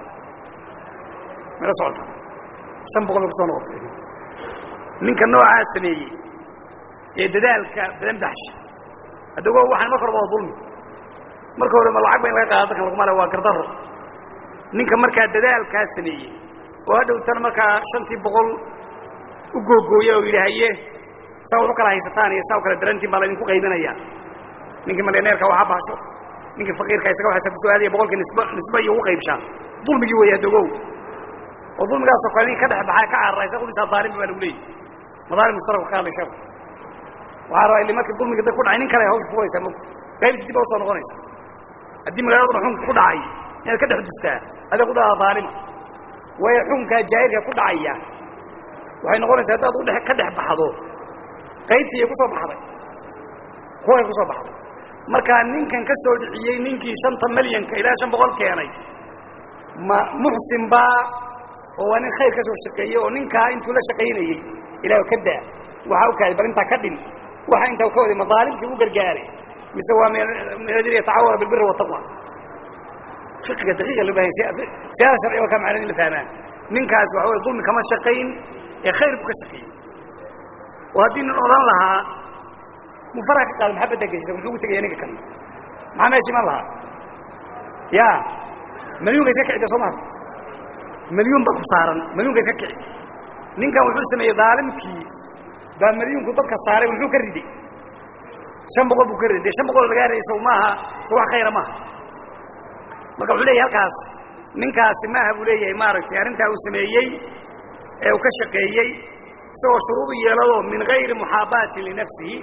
mala socota shan boqol bay kusoo noqotay ninka noocaa sameeyey ee dadaalka badan baxsha addago waxaan marka hore waa dulmi marka hore ma lacag ba in laga qaado dadkan laguma le waa gardaro ninka markaa dadaalkaa sameeyey oo hadhowtana markaa shantii boqol u googooya oo yidhi haye saa wax u kala haysataan iyo saa u kala darantiin baa laydinku qaybinaya ninkii malyaneerka waxa baxsho ninkii faqiirka isaga waxaysa ku soo aadaya boqolkii nisba nisba iyo ugu qaybshaan dulmigii weeyaa dogow oo dulmigaasoo kale ninka ka dhex baxaa ka cararaysa qudisaa daalimba baa lagu leeyay madaalim mustarafka ka hadlay sheeku waxaa rabaa ili markii dulmiga dad ku dhacay nin kale hawsha fugaysaa mogta qaybti dib a usoo noqonaysa haddii magaaladuna xukunka ku dhacay inaad ka dhex dustaa adaa ku dhadaa daalima waayo xukunkaa jaahilka ku dhacaya waxay noqonaysaa haddaad udhe ka dhex baxdo qaybtii ay ku soo baxday kuway ku soo baxday markaa ninkan ka soo dhiciyey ninkii shanta milyanka ilaa shan boqol keenay ma muxsin baa oo waa nin khayr ka soo shaqeeyey oo ninkaa intuu la shaqaynayey ilaah ka daa waxaa u kaaday bal intaa ka dhin waxa intaa ka waday madaalimkii u gargaaray mise waa min ajli yatacawara bilbiri wataqwa fiqiga daqiiqa loo bahan siyaada sharciga waa kaa macnada in la fahmaan ninkaas waxa wey dulmi kama shaqayn ee khayr buu ka shaqeeyey oo haddii nin odhan lahaa mufaraha ka qaada maxaa badda geshisa muxuu ugu tegaya ninka kale maxaa meesha iman lahaa ya milyuunka iska kicida soo maha milyuun baa ku saaran milyuunka iska kici ninkan wuxuu sameeyey daalimkii baa milyuunku dadka saaray muxuu ka riday shan boqol buu ka riday dee shan boqol lagaa riday sow maaha so wax khayra maaha marka wuxuu leeyahy halkaas ninkaasi maaha buu leeyahay maaragtay arrintaa uu sameeyey ee uu ka shaqeeyey isagoo shuruudu yeelado min gayri muxaabaatin linafsihi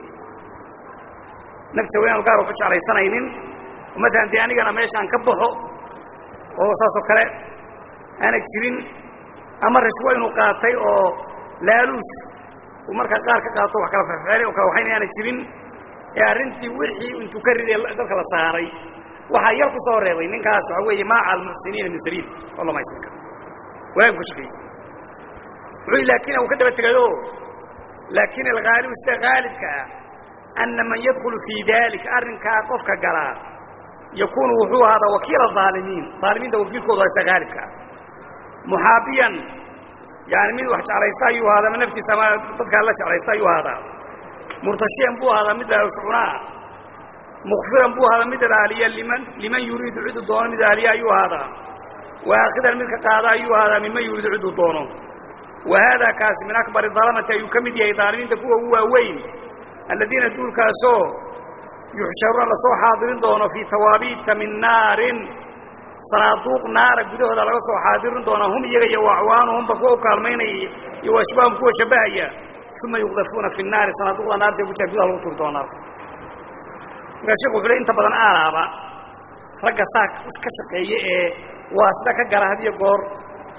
naftiisa wa inaanu gaar ku jeclaysanaynin maalan dee anigana meeshaan ka baxo oo saasoo kale aana jirin ama rishwo inuu qaatay oo laaluush uu markaa qaar ka qaato wax kala fexfeelay oo kala waxayna aana jirin ee arrintii wixii intuu ka riday dadka la saaray waxaa yar ku soo reebay ninkaas waxa weeye maaca almuxsiniina min sabiil oo lamaysan karo walaag ku shaqeeyey wuxuu laakiin uu ka daba tegayo laakiin alghaalibu sida haalibka ah anna man yadkhulu fii daalika arrinkaa qofka galaa yakuunu wuxuu ahaadaa wakiila aalimiin aalimiinta wakiilkooda isa haalibka ah muxaabiyan yani mid wax jeclaysta ayuu ahaadaa ama naftiisa ama dadkaa la jeclaysta ayuu ahaadaa murtashiyan buu ahaadaa mid laalushcunaa mukfiran buu ahaadaa mid ilaaliya liman liman yuriidu ciduu doono mid ilaaliya ayuu ahaadaa waakidan midka qaada ayuu ahaadaa miman yuriidu ciduu doono wa haadaa kaasi min akbari dalamati ayuu ka mid yahay daalimiinta kuwa ugu waaweyn aladiina duulkaasoo yuxsharuuna lasoo xaadirin doono fii tawaabiita min naarin sanaaduuq naara gudahooda laga soo xaadirin doona hum iyaga iyo acwaanuhumba kuwa u kaalmaynaya iyo ashbaahum kuwa shabbahaya uma yuqdafuuna fi naari sanaaduuqda naarta ku jira gudaha lagu turi doona markaa sheku wuxuu le inta badan aalaaba ragga saa ka shaqeeya ee waa sida ka gala had iyo goor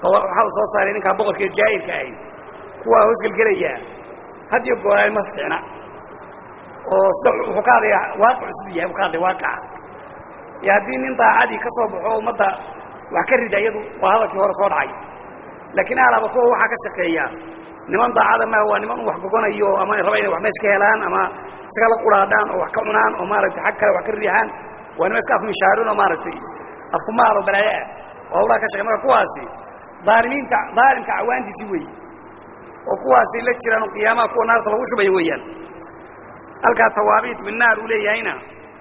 waxaa uu soo saaray ninkaa boqorka jaahilka ahay kuwaa hoosgelgelayaa had iyo gooraay ma fiicna oo sida wuxuu ka hadlayaa waaqicu siduu yahay buu ka hadlaya waaqaca iyo haddii nin daacadii ka soo baxo ummadda wax ka rida iyadu waa hadalkii hore soo dhacay laakiin alaaba kuwa waxaa ka shaqeeya niman daacada maaha waa niman u wax gogonayo ama raba inay wax meesh ka helaan ama isaga la quraadhaan oo wax ka cunaan oo maaragtay xag kale wax ka riixaan waa niman iska afmishaarin oo maaragtay afkumaal oo balaayo ah oo hawlaha ka shaqey marka kuwaasi daalimiinta daalimka cawaantiisii weeye oo kuwaasi la jiraan oo qiyaamaha kuwa naarta lagu shubaya weeyaan halkaa tawaabiit min naar uu leeyahayna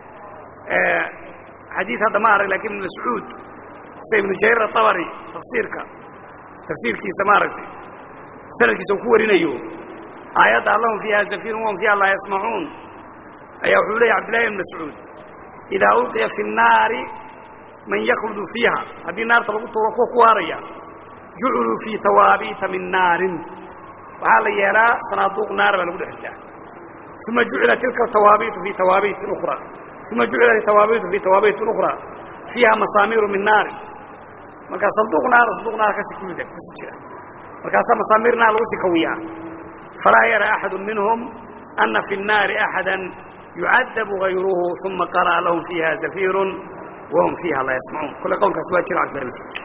xadiid hadda ma arag lakin ibn mascuud sida ibnu jariir atabari tafsiirka tafsiirkiisa maaragtay sanadkiisa uu ku warinayo aayadda allahum fiiha zafirun wahum fiiha laa yasmacuun ayaa wuxuu leeyay cabdillahi ibn mascuud idaa ulqiya fi الnaari man yakludu fiiha haddii naarta lagu tuuro kuwa ku waaraya juciluu fii tawaabiita min naarin waxaa la yeelaa sanaaduuq naar baa lagu dhex ridaa uma jucila tilka tawaabiitu fii tawaabiitin ukhra uma jucilat tawaabiitu fii tawaabiitin ukhra fiiha masaamiiru min naarin markaa sanduuq naar sanduuq naar kasi kulida kusi jira markaasaa masaamiir naar lagu sii kawiyaa falaa yara axadu minhum ana fi الnaari axada yucadabu gayruhu uma qara'a lahum fiiha zafiirun wahum fiiha laa yasmacuun kole qowlkaas waa jira cabdillah ibn mascuud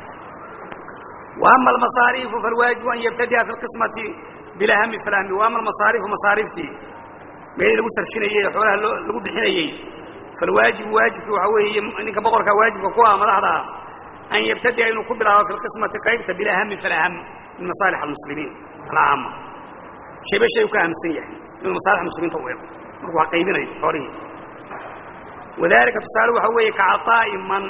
وأma المaصاaرiف فالwaaجiب an ybtadiأa في القisمaةi biاlأhmi فالأhmi وأma المaصاaرiفu maصaariftii meelii lagu sarfinayey xoolaha lagu bixinayey falwaajibu waajibki waxaa weeye ninka boqorkaa waajibka ku ah madaxda ah an yبtadiأa inuu ku bilaabo في القisمaةi qaybta biاlأhmi فالأhm min maصالح المسلimiin الcaama shayba shay u ka ahamsan yahay inuu masaalix muslimiinta u ego markuu wax qaybinayo xoolihii wadalika tusaale waxaa weeye kacaطaa'i man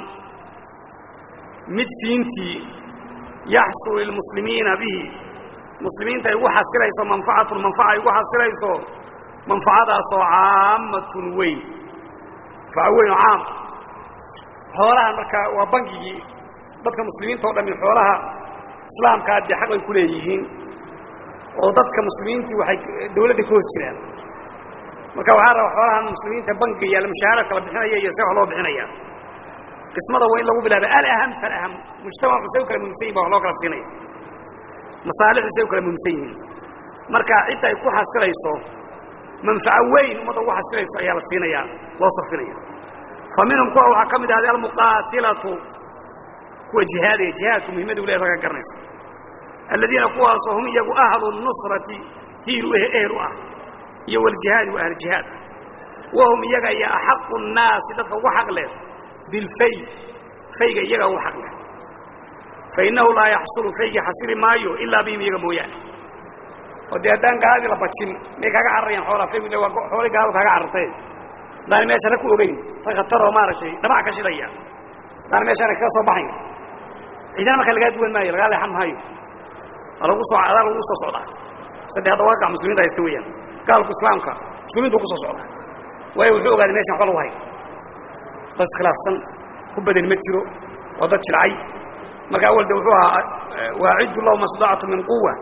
mid siintii yaxsulu lilmuslimiina bihi muslimiinta ay ugu xasilayso manfacatun manfaca ay ugu xasilayso manfacadaasoo caammatun weyn manfaco weyn oo caam xoolahan marka waa bangigii dadka muslimiinta o dhami xoolaha islaamkaa dee xaq ay ku leeyihiin oo dadka muslimiintii waxay dawladda ka hoos jiraan marka waxaa raba xoolahan muslimiinta bangiga yaalla mushaaharaadka la bixinaya iyo see wax loo bixinaya qismada waa in lagu bilaaba alaham falaham mujtamacu say u kala muhimsan yihin ba wax loo kala siinaya masaalixdu say u kala muhimsan yihiin marka cidda ay ku xasilayso manfaco weyn ummadda ugu xasilayso ayaa la siinayaa loo sarfinaya fa minhum kuwa waxaa ka mid ahday almuqaatilatu kuwa jihaadaya jihaadku muhimmada u leedaha ka garanayso aladiina kuwaasoo hum iyagu ahlu nusrati hiilu ehel u ah iyo waljihaadi wa ahljihaad wahum iyaga iyo axaqu nnaasi dadka ugu xaq leh bilfay fayga iyaga ugu xaq leh fainnahu laa yaxsulu faygii xasili maayo ilaa bihim iyaga mooyaane oo dee haddaan gaaladii la bajin may kaaga cararayaan xoolaa faygu ille waa xoolay gaaladu kaaga cararteen haddaan meeshana ku ogeyn rag khataroo maaragtay dhamac ka shidaya haddaan meeshana kaga soo baxayn ciidana marka lagaa duwan maayo lagaa leexan maayo waa lagu soo adaa lagu soo socdaa sadde hadda waaqac muslimiinta haysta weeyaan gaalku islaamka muslimiintu ku soo socdaa waayo wuxuu ogaaday meshan waxba lagu hayo dad iskhilaafsan ku badan ma jiro waa dad jilcay marka awal de wuxuu ahaa waaciddu lahuma stadactu min quwa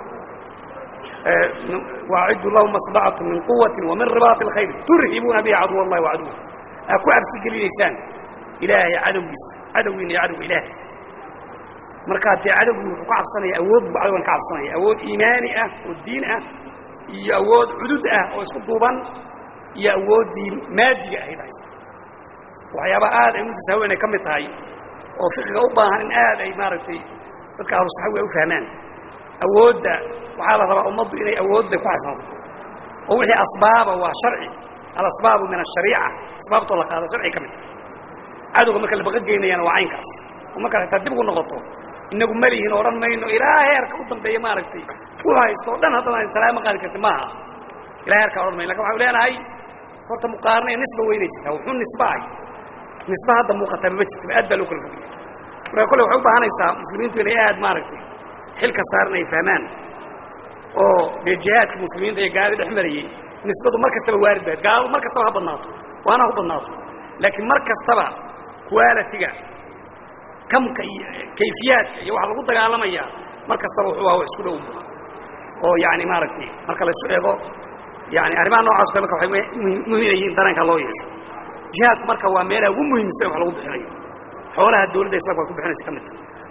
waaciddu lahuma stadactu min quwati wa min ribaati اlkhayr turhibuuna bihi caduw allahi wa caduwa aa ku cabsi gelinaysaan ilaahay cadowgiisa cadowgiina iyo cadowga ilaahay markaa dee cadowgii wuxuu ka cabsanaya awood buu cadowgan ka cabsanaya awood iimaani ah oo diin ah iyo awood cudud ah oo isku duuban iyo awooddii maadiga ahayd haysta waxyaabaa aad ay mutasaawiin ay ka mid tahay oo fiqiga u baahan in aad ay maaragtay dadka ahlu saxawi ay u fahmaan awoodda waxaa la rabaa ummaddu inay awoodda ku xasansato oo wixii asbaaba waa sharci alasbaabu min ashariica asbaabtoo la qaado sharci ka mid cadowga marka la baqa geynayana waa caynkaas oo markaad xitaa dib ugu noqoto inagu malihin odhan mayno ilaa heerka u dambeeya maaragtay u haysto o dhan haddana talaama qaadi karti maaha ilaa heerkaa odhan mayn lakin waxau leenahay horta muqaarna ee nisba weynay jirtaa wuxuu nisba ahy nisba hadda muuqataa mama jirtaba aad baa loo kala fogaya marka kolle waxay u baahanaysaa muslimiintu inay aad maaragtay xilka saaran ay fahmaan oo dee jihaadka muslimiinta iyo gaalada dhex marayey nisbadu mar kastaba waarid baad gaaladu mar kastaba ha badnaato waana ha badnaato laakiin mar kastaba qualitiga kamka iyo kayfiyaadka iyo waxa lagu dagaalamaya mar kastaba wuxuu aha wax isku dhow oo yani maaragtay marka la isu eego yani arrimaha noocaas kale marka waxay muhiim yihiin dareenka loo yeesho jihaadku marka waa meelaha ugu muhiimsan wax lagu bixinayo xoolaha dawladda islamka ay ku bixinaysa ka midta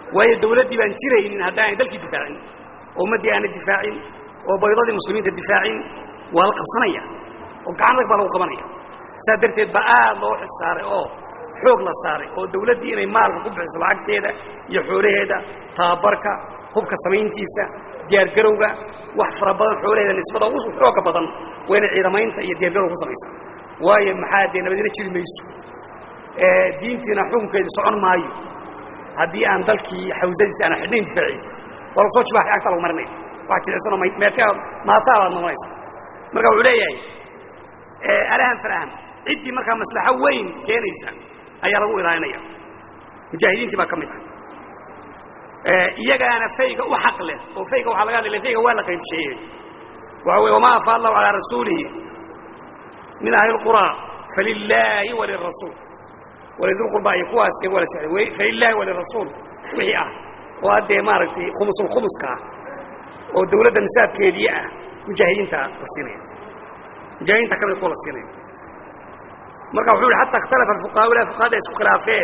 waayo dawladdii baan jiraynin haddaanay dalkii difaacin oo ummaddii aanay difaacin oo baydadii muslimiinta difaacin waa la qabsanaya oo gacan rag baa lagu qabanaya saa darteed baa aad loo xil saaray oo xoog la saaray oo dawladdii inay maalka ku bixiso lacagteeda iyo xoolaheeda tababarka hubka samayntiisa diyaargarowga wax fara badan xoolaheeda nisbada ugu xooga badan waa inay ciidamaynta iyo diyaargarowga ku samaysaa waayo maxaa dee nabadina jiri mayso diintiina xukunkeedu socon maayo haddii aan dalkii xawsadiisa aan xidhnayn difaaciy waa lagu soo jibaaxay agta lagu marinaya wax jilicsanoo meerka maataa baad noqonaysa marka wuxuu leeyahay alahan falahan ciddii markaa maslaxo weyn keenaysa ayaa lagu ilaalinaya mujaahidiintii baa ka mid ah iyagaana fayga u xaq leh oo fayga waxaa laga hadlaya fayga waa la qaybsheeyey waxa weye wamaa afaa allahu calaa rasuulihi min ahli lquraa falilaahi walirasuul walidulqurba iyo kuwaas waa la sexday falilaahi walirasuul wixii ah oo haddee maaragtay khumusulkhumuska ah oo dawladda nisaabkeedii ah mujaahidiinta la siinaya mujaahidiinta ka mid kuwa la siinaya marka wuxuu yihi xata ikhtalafa alfuqahaa ilaa fuqahada isku khilaafeen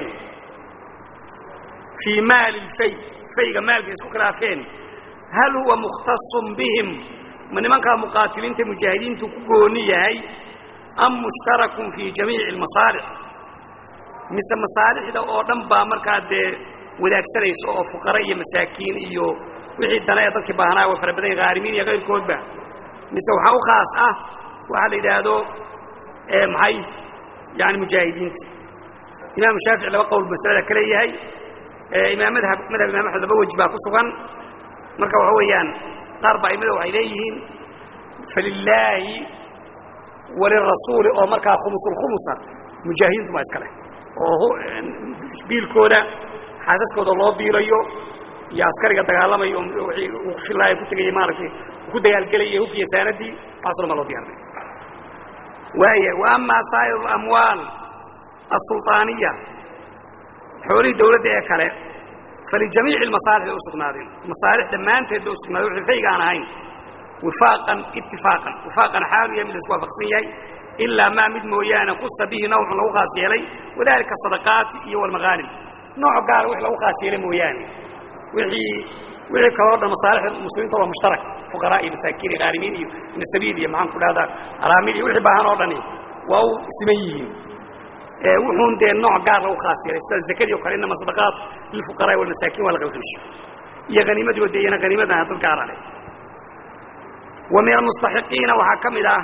fii maali lfay fayga maalka isku khilaafeen hal huwa mukhtasun bihim ma nimankaa muqaatiliinta mujaahidiintu ku gooni yahay am mushtarakun fii jamiici almasaalix mise masaalixda oo dhan baa markaa dee wadaagsanaysa oo fuqara iyo masaakiin iyo wixii dana ee dadkii baahnaa way fara badan yahin haarimiin iyo kayrkoodba mise waxaa u khaas ah waxaa la yidhaahdo maxay yani mujaahidiinta imaamu shaafici laba qowl masalada ka leeyahay imaam madhab madhab imam axmed laba weji baa ku sugan marka waxa weeyaan qaar baa aimada waxay leeyihiin falilaahi walirasuuli oo markaa khumusulkhumusa mujaahidiintu baa iska leh oo biilkooda xaasaskooda loo biilayo iyo askariga dagaalamayo wii uu filaaya ku tegaya maaragtay ku dagaalgelaya hubkiya saanadii taasuna ma loo diyaarinay waaya wa amaa saa'ir alamwaal asulطaaniya xoolihii dawladda ee kale falijamiici almasaalix bay u sugnaadeen masaalix dhammaanteed bay u sugnaadeen wixii fayga aan ahayn wifaaqan itifaaqan wifaaqan xaalu yahay mid la isku waafaqsan yahay ilaa maa mid mooyaane kusa bihi nawcun lagu khaas yeelay wadalika sadaqaati iyo walmagaanim nooc gaara wix lagu khaas yeelay mooyaane wixii wixii kaloo dhan masaalixda muslimiinta waa mushtarak fuqaraa iyo masaakiin iyo qaarimiin iyo nasabiil iyo maxaan ku dhahdaa araamiil iyo wixii baahan oo dhani waa u siman yihiin wuxuun dee nooc gaar lagu khaas yeelay sida zakadii o kale inama sadaqaat lilfuqaraa walmasaakiin waa la qaybqaybsho iyo haniimadii oo dee iyana haniimadana dad gaara leh wa min almustaxiqiina waxaa ka mid ah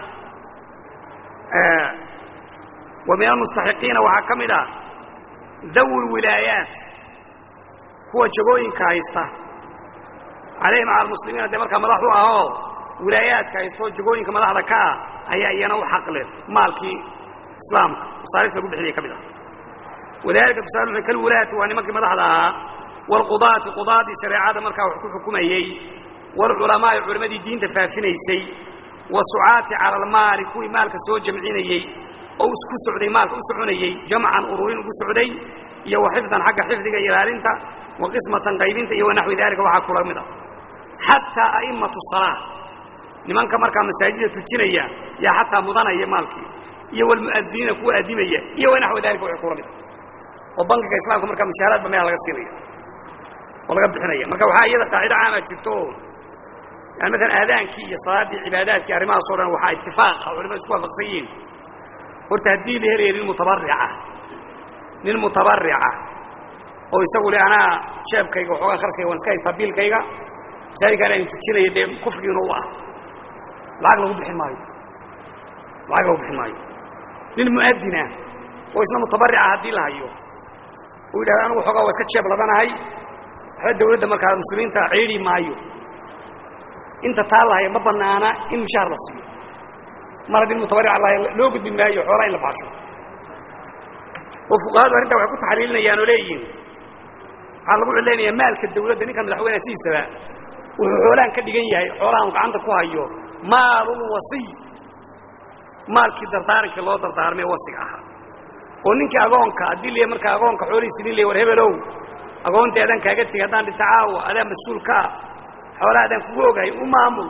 wa min almustaxiqiina waxaa ka mid ah dawi lwilaayaat kuwa jagooyinka haysta calayhim cala almuslimiina dee markaa madax u ahoo wilaayaadka haysto jagooyinka madaxda ka ah ayaa iyana u xaq leh maalkii islaamka masaalifta lagu bixinaya ka mid ah wadalika tusaale wuxuu kalwulaati waa nimankii madaxda ahaa waalqudaati qudaadii shareecada markaa wax ku xukumayey waalculamaa'i culammadii diinta faafinaysay wasucaati cala almaali kuwii maalka soo jamcinayey oo isku socday maalka u soconayey jamcan ururin ugu socday iyo wa xifdan xagga xifdiga iyo ilaalinta wa qismatan qaybinta iyo wanaxwi daalika waxaa kula mid ah xataa a'immatu salaa nimanka markaa masaajida tujinaya yaa xataa mudanaya maalkii iyo walmu'adiniina kuwa addimaya iyo wanaxwi daalika waxay kula mid ah oo bankiga islaamka markaa mushaaraadba meel laga siinaya oo laga bixinaya marka waxaa iyada qaacido caama jirto yani maalan aadaankii iyo salaaddii cibaadaadkii arrimahaas o dhan waxaa itifaaqa culimadu isku waafaqsan yihiin horta haddii la helaya nin mutabarica nin mutabarica oo isagu le anaa jeebkayga waxoogaa kharashkayga waan iska haystaa biilkayga masaajidkaan aan tujinaya dee kufrigiina u ah lacag lagu bixin maayo lacag lagu bixin maayo nin mu'adinah oo isna mutabarica haddii la hayo uu yidhahdo anigu waxoogaa waa iska jeeb ladanahay waxba dawladda markaa muslimiinta ciidhi maayo inta taa lahaya ma banaana in mushaar la siiyo mar haddii mutabarica lahaya loo gudbi maayo xoolaa in la baasho oo fuqahadu arrintaa waxay ku taxliilinayaan oo leeyihiin waxaa lagu cilaynayaa maalka dawladda ninka madaxweyneha sidiisaba wuxuu xoolaan ka dhigan yahay xoolahan uu gacanta ku hayo maalulwasiy maalkii dardaarankii loo dardaarmay wasiga ahaa oo ninkii agoonka haddii la markaa agoonka xoolihiisi nin la war hebelow agoontii adaan kaaga tegay haddaan dhinta caawa adaan mas-uulka ah xoolaha adaan kugu ogahay u maamul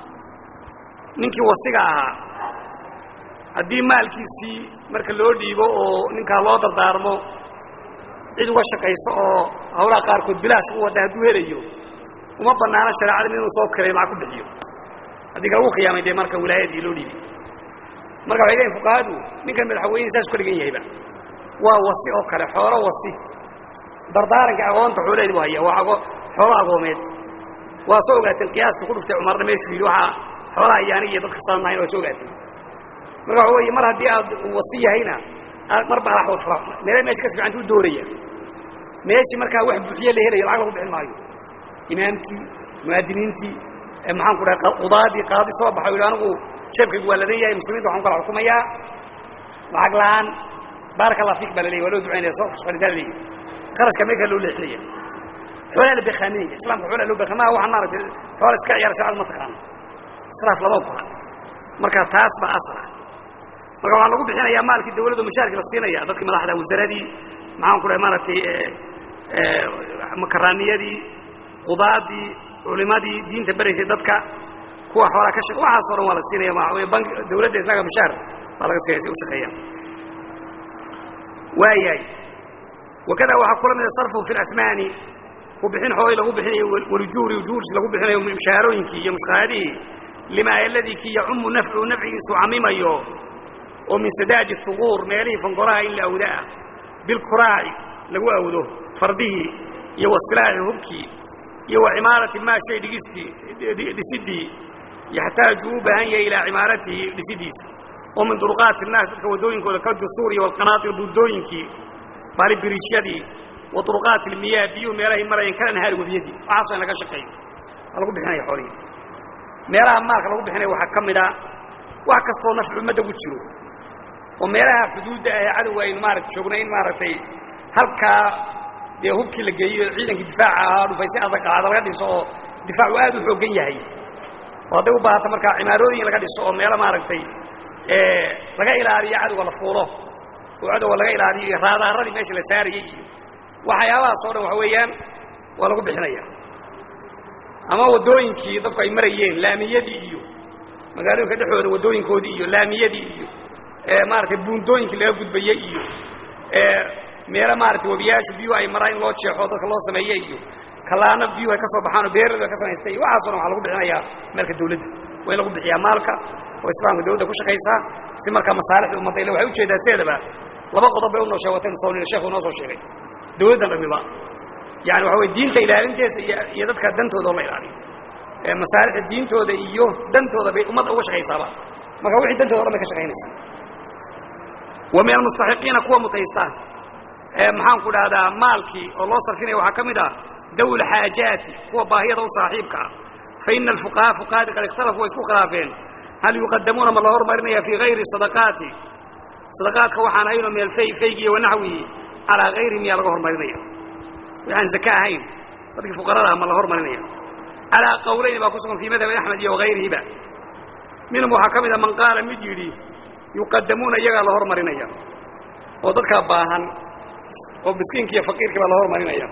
ninkii wasiga ahaa haddii maalkiisii marka loo dhiibo oo ninkaa loo dardaarmo cid uga shaqayso oo hawlaha qaarkood bilaash u wadda hadduu helayo uma banaano shareecada inuu soo kiray lacag ku bixiyo haddii kalagu khiyaamay dee marka wilaayadii loo dhiibay marka waxay leeyihin fuqahadu ninkan madaxweyne saasu ka dhigan yahayba waa wasi oo kale xoolo wasi dardaaranka agoonta xooleedi bu haya waa ago xoolo agoomeed waa soo ogaateen qiyaasta ku dhuftay cumarna meeshuu yidhi waxaa xoolaha ayaani iyo dadka saanahayn waa soo ogaateen marka waxa weeye mar haddii aad wasi yahayna mar baa ala meele meesha kas fiicantu u dooraya meeshii markaa wax buuxiye la helayo lacag lagu bixin maayo imaamkii muaadiniintii maxaan ku dhahay qudaadii qaadi soo baxay yidhi anigu jeebkaygu waa ladan yahay muslimiinta waxaan kala xukumayaa lacag la-aan baaraka allah fiik baa la leeyay waa loo ducaynaya soo fadhisaa la leeyahy qarashka meelkaa loo leexinaya xoolaa la bekaaminaya islaamka xoolaa loo beka maa waxaan maaragtay xoola iska ciyaara shacada ma taqaano israaf lama ogola marka taas baa asla marka waxaa lagu bixinayaa maalkii dawladda mushaarkii la siinaya dadkii madaxda wasaaradii maxaan ku dhahay maaragtay makaraaniyadii qudaadii culimadii diinta beraysay dadka kuwa xoolaa ka shaq waxaasoo dhan waa la siinaya ma bank dawladda islaamka mushaar baa laga siinaya si u shaqeeya waayahay wakada waxaa kula mida sarfu fi اlasmaani ku bixin xoolii lagu bixinayo walujuuri ujuursi lagu bixinayo mushaarooyinkii iyo mushqaadihii lima aladii kii yacumu nafcu nafcigiisu camimayo oo min sadaadi huquur meelihii fangoraha in la awdaa bilkuraaci lagu awdo fardihii iyo wasilaaxi hubkii iyo wa cimaarati maa shay dhigistii dhisidii yaxtaaju u baahan yahay ilaa cimaaratihi dhisidiisa oo min duruqaati الnaas dadka waddooyinkooda kaljusuuri wاlqanaaطir buundooyinkii baalibiriishyadii wa duruqaati اlmiyaah biyuhu meelahay marayeen kala nahaari webiyadii waxaaso in laga shaqeeyo waa lagu bixinaya xoolihii meelaha maalka lagu bixinaya waxaa ka mida wax kastoo nafci ummadda ku jiro oo meelaha xuduudda ah cadowga aynu maarata joognay in maaragtay halkaa dee hubkii la geeyo ciidankii difaaca ahaa dhufaysi adag aada laga dhiso oo difaacu aad u xooggan yahay oo hadday u baahato markaa cimaarooyin laga dhiso oo meelo maaragtay laga ilaaliyo cadowga la fuulo oo cadowga laga ilaaliyo iyo raadaaradii meesha la saarayey iyo waxyaabahaas oo dhan waxa weeyaan waa lagu bixinaya ama waddooyinkii dadku ay marayeen laamiyadii iyo magaalooyinka dhexdooda waddooyinkoodii iyo laamiyadii iyo maaragtay buundooyinkii laga gudbayey iyo meelo maaragtay webiyaashu biyuhu ay maraan in loo jeexo dadka loo sameeye iyo kalaano biyuhu ay ka soo baxaan oo beeradu ay ka samaystay iyo waxaaso dhan waxaa lagu bixinayaa maalka dawladda waa in lagu bixiyaa maalka oo islaamka dawladda ku shaqaysaa si markaa masaalixda ummadda ila waxay ujeedaa sideedaba laba qodob bay unoo sheegateen soonina sheekhu inoo soo sheegay dawladdan dhamiba yani waxa weye diinta ilaalinteesa iyo iyo dadka dantooda oo la ilaaliyo masaalixda diintooda iyo dantooda bay ummadda uga shaqaysaaba marka wixii dantooda o dhan bay ka shaqaynaysaa wa min almustaxiqiina kuwa mutaysta maxaan ku dhahdaa maalkii oo loo sarfinaya waxaa ka mid ah dawl xaajaati kuwa baahiyada u saaxiibka ah fa ina alfuqahaa fuqahadii qad ikhtalafu way isku khilaafeen hal yuqadamuuna ma la hormarinaya fii hayri sadaqaati sadaqaadka waxaan hayno min alfay faygi iyo wanaxwihi calaa hayri miyaa laga hormarinaya waxaan zaka ahayn dadkii fuqarada ah ma la hormarinaya calaa qawlayni baa ku sugan fii madhabi axmed iyo wagayrihiba minhum waxaa ka mid a man qaala mid yidhi yuqadamuuna iyagaa la hormarinaya oo dadkaa baahan oo miskiinki iyo faqiirkii baa la hormarinaya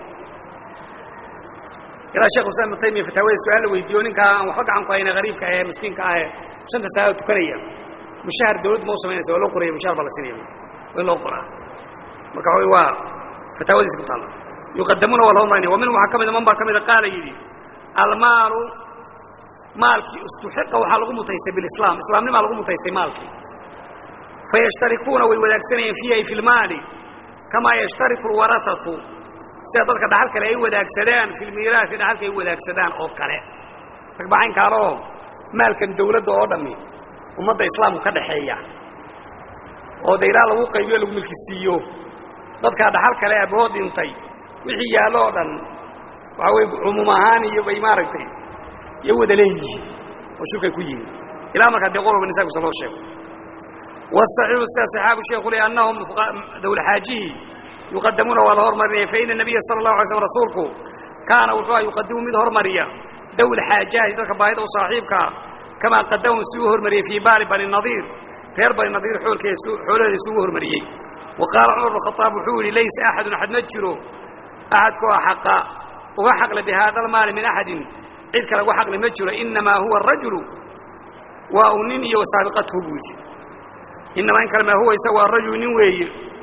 ilaa shekh islam ibnu taymiya fataawada su-aal la weydiiyo ninkaa aan waxba gacan ku hayna hariibka ahee miskiinka ahee shanta saacado tukanaya mushahar dawladdu ma u samaynaysa waa loo qoraya mushahar baa la siinaya waa in loo qoraa marka waxa waa fataawadiisa ku taalla yuqadamuuna waa la hormarinaya wa minhum waxaa ka mida man baa ka mida qaala yidhi almaalu maalkii istuxiqa waxaa lagu mutaystay bilislaam islaamnimaa lagu mutaystay maalkii fayashtarikuuna way wadaagsanayeen fiihi ay fi lmaali kamaa yashtariku alwarasatu sida dadka dhaxal kale ay wadaagsadaan fi lmiiraasi dhaxalka ay wadaagsadaan oo kale ragbacaynkaanoo maalkan dawladda oo dhammi ummadda islaamku ka dhaxeeya oo de ilaa lagu qaybiyo lagu milkisiiyo dadkaa dhaxal kale abahood dhintay wixii yaallo oo dhan waxaa weye cumuum ahaan iyo bay maaragtay iyo wada leeyihiin oo shurkay ku yihiin ilaa markaa dee qolba nisaabkiisa loo sheego والصحيح sida صحaabu sheeku le annahum dawlxaajihii yuqadamuuna waa la hormarinaya faina الnabiya salى الlahu alay slm rasuulku kaana wuxuu a yuqadimu mid hormariya dawl xaajahi dadka baahida u saaxiibkaa kamaa qadamahum si u hormariyey fii baali bani nadiir reer bani nadiir oolkee xoolaheeda isugu hormariyey wa qaala cumar bn khaaab wuxuu yihi laysa axadun axad ma jiro axadkoo xaqa uga xaqle bihaada almaali min axadin cid kale uga xaqle ma jiro inamaa huwa arajulu waa uu nin iyo saabiqathu buu yidhi inamaa in kale maa huwa isaga waa rajul nin weeye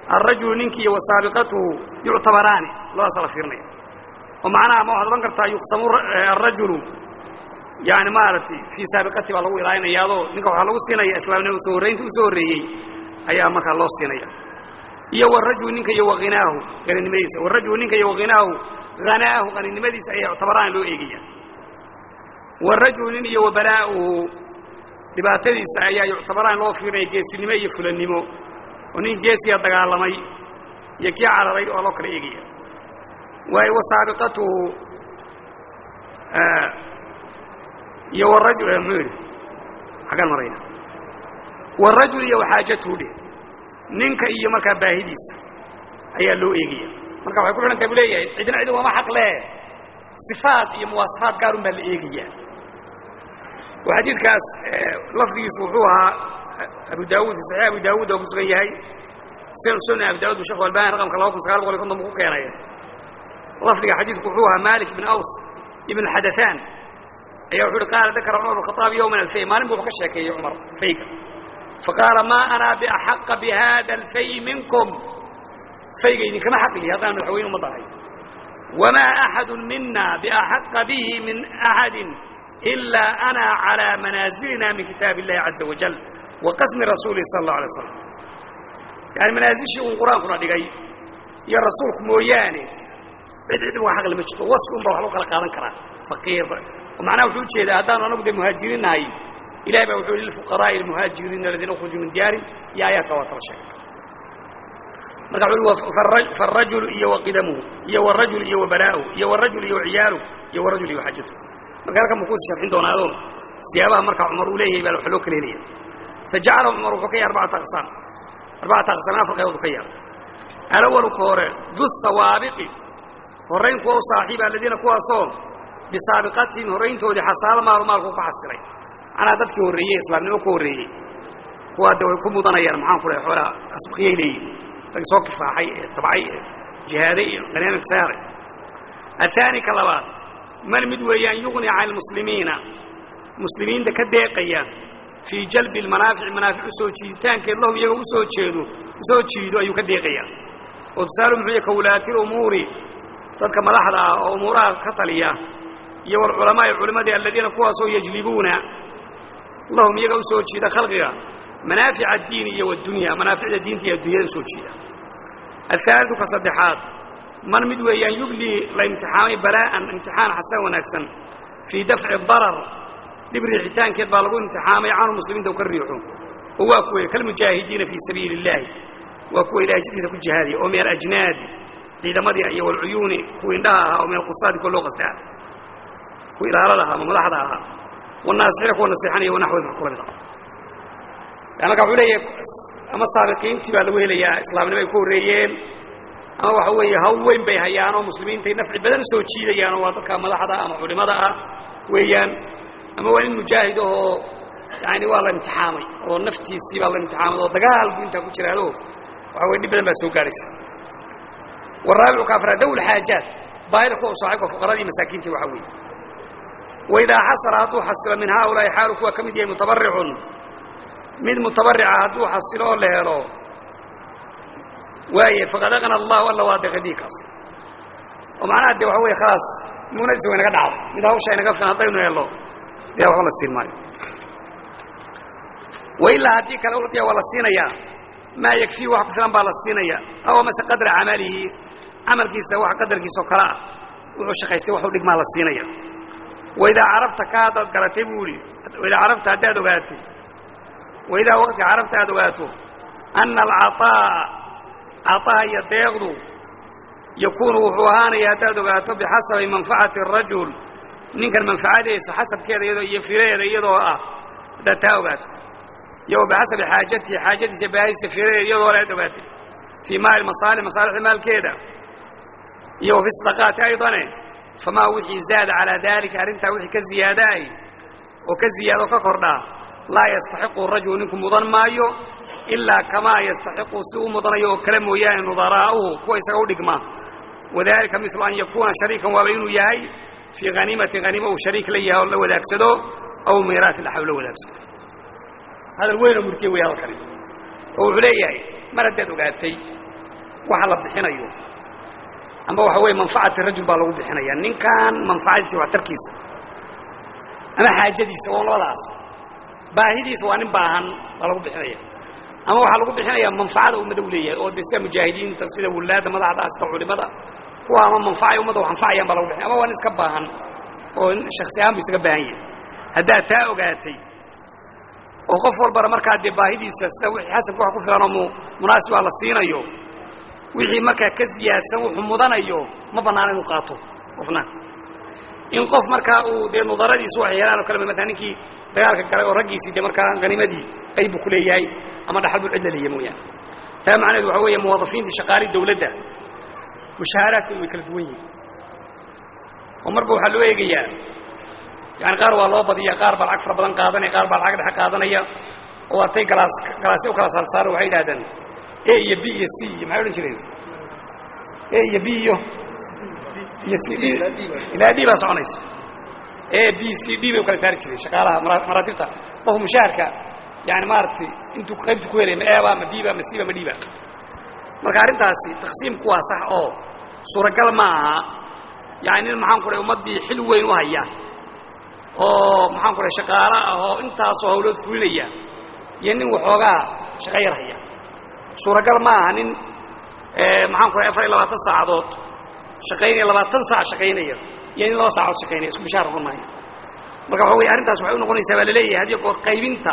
alrajulu ninki iyo wasaabiqatuhu yuctabaraani labadaasa la fiirinaya oo macnaha ma waxaad odhan kartaa yuqsamu arajulu yani maaragtay fii saabiqati baa lagu ilaalinaya adoo ninka waxaa lagu siinaya islaamnima soo horraynta u soo horreeyey ayaa markaa loo siinaya iyo warajulu ninka iyo wahinaahu qaninimadiisa warajulu ninka iyo wahinaahu hanaahu qaninimadiisa ayaa yuctabaraan loo eegaya warajulu nin iyo wabalaa'uhu dhibaatadiisa ayaa yuctabaraan loo fiirinaya geesinimo iyo fulannimo oo nin geesiya dagaalamay iyo kii cararay oo loo kala eegaya waayo wasaabiqatuhu iyo warajul muxuu yidhi xaggaan marayna warajul iyo waxaajatuhu dheh ninka iyo markaa baahidiisa ayaa loo eegaya marka waxay ku xidhantahay bu leeyahay cidna cid wama xaq leh sifaad iyo muwaasafaad gaarun baa la eegaya oo xadiidkaas lafdigiisu wuxuu ahaa abu daawud fi saxiix abu daawud oo ku sugan yahay sunan abu daawud bu shekh albani raqamka laba kun sagaal boqol iyo konton bu ku keenay lafdiga xadiidku wuxuu ahaa malik bin aws ibn xadathan ayaa wuxu uhi qaala dakara cumar bn khaaab yowman alfay maalin bu wax ka sheekeeyey cumar fayga faqaala ma ana biaxaqa bihada alfay minkum fayga idinkama xaqlihi haddaan madaxweyne uma dahay wamaa axadu mina biaxaqa bihi min axadi ilaa ana calى manaazilina min kitaab illahi caza wajal wa qasmi rasuulihi sala allahu alay slam yani manaazishii uun qur-aankuna dhigay iyo rasuulku mooyaane cid cid waa xaqli ma jirto wasfi un ba wax lagu kala qaadan karaa faqiir macnaha wuxuu ujeedaa haddaanu anagu dee muhaajiriin nahay ilahay baa wuxuu lilfuqaraa'i almuhaajiriina aladiina ukhrujuu min diyaari iyo aayaadka waa tala sheegay marka wuxu faarajulu iyo waqidamuhu iyo warajul iyo wabalaa'uhu iyo warajul iyo ciyaaluhu iyo warajul iyo xajatuhu marka halkan buu ku sharxin doonaado siyaabaha markaa cumar uu leeyahay baa wax loo kala helaya fajacala cumar wuxuu ka yahay arbacata aqsaam arbacata aqsaam afar qaybood u ka yahay alawalu ka hore du sawaabiqi horrayn kuwa u saaxiiba aladiina kuwaasoo bisaabiqatihim horrayntoodii xasaalo maalu maalku ku xasilay macnaha dadkii horreeyey islaamnimo ku horreeyey kuwaa de way ku mudanayaan maxaan ku dhahay xoolaha asbaqiyay leeyihin rag soo kifaaxay ee tabcay ee jihaaday iyo qaniimaka saaray ahaani ka labaad man mid weeyaan yugni cala almuslimiina muslimiinta ka deeqaya fii jalbi almanaafici manaafic usoo jiiditaankeed lahum iyaga usoo jeedo usoo jiido ayuu ka deeqaya oo tusaalu muxuu yahy ka wulaati lumuuri dadka madaxda ah oo umuuraha ka taliya iyo walculamaa'i culimadii aladiina kuwaasoo yajlibuuna lahum iyaga usoo jiida khalqiga manaafica addiini iyo wadunya manaaficda diinta iyo addunyada usoo jiida ahaalidu ka saddexaad man mid weeyaan yublii la imtixaamay balaa'an imtixaan xasan wanaagsan fii dafci darar dhib riixitaankeed baa lagu imtixaamay canhu muslimiinta u ka riixo oo waa kuwe kalmujaahidiina fii sabiili illaahi waa kuwa ilahay jidkiisa ku jihaadiya oo min alajnaadi ciidamadii iyo walcuyuuni kuwa indhaha ahaa oo min alqusaadi kuwa loo qasdaa kuwa ilaalada ahaa ama madaxda ahaa wanaasixiina kuwa nasiixanaya wanaxwed wax kula mid ah yani marka wuxuu leeyahay ama saabiqiintii baa lagu helayaa islaamnimo ay ku horreeyeen ama waxa weeye haw weyn bay hayaan oo muslimiintay nafci badan usoo jiidayaan oo waa dadka madaxda ama culimada ah weeyaan ama waa nin mujaahid ahoo yani waa la imtixaamay oo naftiisii baa la imtixaamay oo dagaal buu intaa ku jiraado waxa weye dhib badan baa soo gaadhaysa waraabicu ka afraad dawl xaajaat baahida kuwa usaaxiibka fuqaradii masaakiintii waxa weeye waidaa xasala hadduu xasilo min haaulaa'i xaalu kuwa ka mid yahay mutabaricun mid mutabarica hadduu xasilo oo la helo waaye faqad aqna allahu alla waa deqadiikaas oo macnaha de waxa weye khalaas muunadiisa way naga dhacdo mid hawsha inaga filan haddaynu helno dee waxba la siin maayo wailaa haddii kale ucdiya waa la siinayaa maa yakfii wax ku filan baa la siinaya aw mase qadra camalihi camalkiisa wax qadarkiisa oo kale ah wuxuu shaqaystay waxu dhigmaa la siinaya waidaa carabta ka haddaad garatay buu ihi waidaa carabta haddaad ogaatay waidaa waqtiga carabta aad ogaato ana alcaطaa'a caطaha iyo deeqdu yakuunu wuxuu ahaanaya haddaad ogaato bixasabi manfacati الrajul ninkan manfacadiisa xasabkeeda iyadoo iyo filaheeda iyadoo ah haddaad taa ogaato iyo bixasabi xaajatihi xaajadiisa baahadiisa filaheeda iyadoo le ad ogaatay fii maali masaalix masaalixda maalkeeda iyo wa fi sadaqaati aydane famaa wixii zaada calaa daalika arrintaa wixii ka ziyaadaay oo ka ziyaado ka kordhaa laa yastaxiqu rajulu ninku mudan maayo ilaa kamaa yastaxiqu si u mudanayo oo kale mooyaane nudaraa'uhu kuwa isaga u dhigma wadalika milu an yakuuna shariikan waaba inuu yahay fii haniimatin haniima uu shariik la yahay oo la wadaagsado aw miiraasin dhaxaw la wadaagsado hadal weynoo murtiye wey hadalkani oo wuxuu leeyahay mar haddaad ogaatay waxa la bixinayo amba waxa weeye manfacati rajul baa lagu bixinaya ninkan manfacadiisa waxtarkiisa ama xaajadiisa waa labadaas baahidiisa waa nin baahan baa lagu bixinaya ama waxaa lagu bixinaya manfacada ummada u leeyahay oo de sida mujaahidiinta sida wulaada madaxda sida culimada kuwa ama manfacay ummadda wax anfacayaan baa lagu bixinaya ama waa nin iska baahan oo shaksi ahaan bu isaga baahan yahay haddaad taa ogaatay oo qof walbana markaa dee baahidiisa sida wixii xasabka wax ku filan oo mu munaasibaa la siinayo wixii markaa ka siyaadsan wuxuu mudanayo ma banaana inuu qaato qofna in qof markaa uu dee nudaradiisu waxay helaan o kale maala ninkii dagaalka galay oo raggiisii dee markaa hanimadii qayb buu kuleeyahay ama dhaxal buu cidla leeyahy mooyaane taa macnaheedu waxa weeye muwaadafiintii shaqaalii dawladda mushaaharaadkoodu way kala duwan yihin oo marba waxaa loo eegayaa yani qaar waa loo badiya qaar baa lacag fara badan qaadanaya qaar baa lacag dhexe qaadanaya oo atay galaas galaasyo u kala saarsaaro waxay yidhahdaan a iyo b iyo c iyo maxay odhan jireen a iyo b iyo iyo c d ilaa d baa soconaysa a b c d bay u kala saari jireen shaqaalaha maraatibta qofku mushaharka yani maaragtay intuu qaybtu ku helay ma eba ma b ba ma c ba ma d ba marka arrintaasi taqsiimku waa sax oo suuragal ma aha yani nin maxaan ku dhahay ummaddii xil weyn u haya oo maxaan ku dhahay shaqaalo ah oo intaasoo hawlood fulinaya iyo nin waxoogaa shaqo yar haya suuragal ma aha nin maxaan ku dhahay afar iyo labaatan saacadood shaqaynaya labaatan saac shaqaynaya iyo nin laba saacadood shaqaynaya isku bishaar noqon maayo marka waxa wey arrintaas waxay unoqonaysaa baa laleeyahay hadiyo goor qaybinta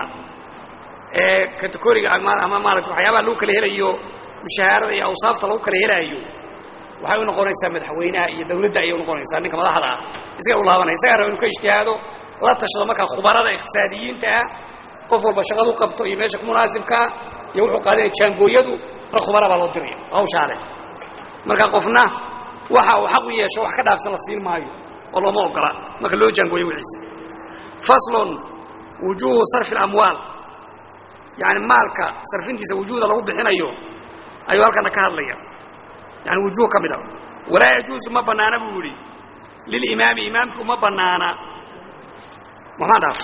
kategoriga ama maarata waxyaabaha lagu kala helayo mushahaarada iyo awsaafta lagu kala helaayo waxay u noqonaysaa madaxweynaha iyo dawladda ayay unoqonaysaa ninka madaxda ah isaga u laabanaya isagaa raba inu ka ijtihaado la tashado markaa khubarada iqtisaadiyiinta ah qof walba shaqadu qabto iyo meesha ku munaasibkaa iyo wuxuu qaadanaya jaangooyadu rag khubara baa loo diraya hawshaale marka qofna waxa uu xaq u yeesho wax ka dhaafsan la siin maayo oo looma ogola marka loo jaangooyo wixiisa faslun wujuuhu sarfi اlamwaal yani maalka sarfintiisa wujuuda lagu bixinayo ayuu halkana ka hadlaya yani wujuuh ka mid a walaa yajuusu ma banaana buu yihi lilimaami imaamku ma banaana maxaan dhaaf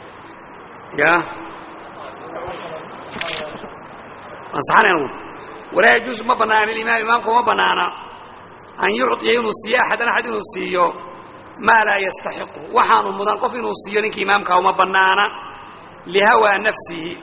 ya ansaxanayn walaa yajuusu ma banaana lilimaami imaamku ma banaana an yucطiya inuu siiyo axadan axad inuu siiyo maa laa yastaxiqu waxaanu mudan qof inuu siiyo ninka imaamkaa uma banaana lihawaa nafsihi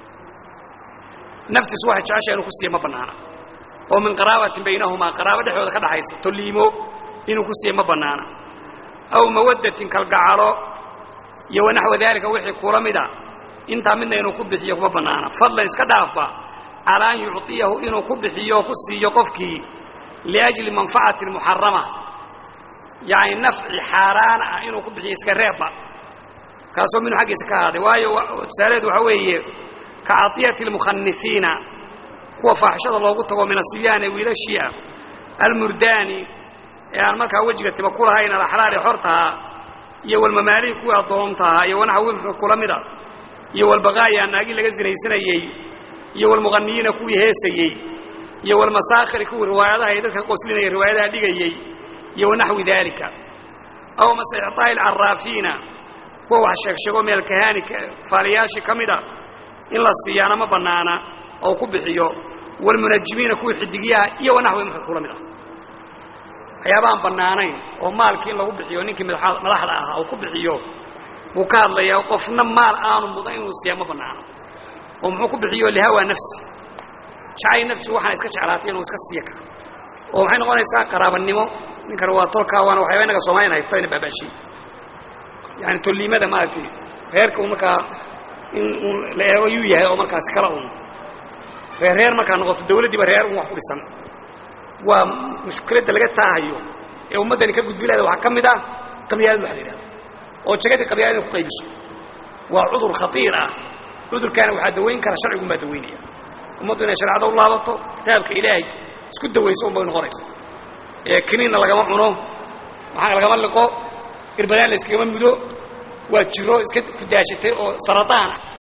naftiisu waxay jecesha inuu ku siiyo ma banaana oo min qaraabatin baynahumaa qaraabo dhexdooda ka dhaxaysa toliimo inuu ku siiyo ma banaana aw mawadatin kalgacalo iyo wanaxwa daalika wixii kula mida intaa midna inuu ku bixiyo kuma banaana fadlan iska dhaafa calaa an yucطiyahu inuu ku bixiyo o ku siiyo qofkii liajli manfacati muxarama yani nafci xaaraan ah inuu ku bixiyo iska reebba kaasoo minhu xaggiisa ka ahaaday waayo tusaalaheedu waxaa weeye ka caطiyati اlmukhanifiina kuwa faaxishada loogu tago min asibyaani wiilashii ah almurdaani ee aan markaa wejiga tiba ku lahayn alaxlaali xortaha iyo walmamaalihi kuwii addoontaha iyo wanaxwi wixii kula mida iyo walbaqaaya naagii laga sinaysanayey iyo walmuqaniyiina kuwii heesayey iyo walmasaakhiri kuwii riwaayadaha ee dadka qoslinaya riwaayadaha dhigayey iyo wanaxwi daalika aw mase icطaa'i alcaraafiina kuwa wax sheegsheego meel kahaani faaliyaashii ka mida in la siiyaana ma banaana oo ku bixiyo walmunajimiina kuwii xidigyaha iyo wanaxwi wixii kula mid ah waxyaabaaan bannaanayn oo maalkii in lagu bixiyo ninkii madaxda ahaa uu ku bixiyo buu ka hadlayaa qofna maal aanu mudan inuu siiya ma banaano oo muxuu ku bixiyo lihawaa nafsi jacay nafsigu waxaan iska jeclaatay inuu iska siiya karo oo waxay noqonaysaa qaraabanimo ninkan waa tolkaa waana waxyaaba inaga soomaliyan haysta ina baabaashiy yani tolliimada maaragtay reerka un markaa in un la eego yuu yahay oo markaasi kala un reer reer markaa noqoto dawladdiiba reer un wax ku dhisan waa mushkiladda laga taahayo ee ummaddani ka gudbi lahada waxaa ka mid ah qabyaalad waxa la yidhahda oo jagadii qabyaalad inay ku qaybiso waa cudur khatiir ah cudurkaana waxaa dawayn kara sharcigun baa dawaynaya ummaddu inay shareecada u laabato kitaabka ilaahay isku dawayso un bay noqonaysa ee kiniinna lagama cuno maxaa lagama liqo irbadaan la iskagama mudo waa jiro iska kudaashatay oo sarataan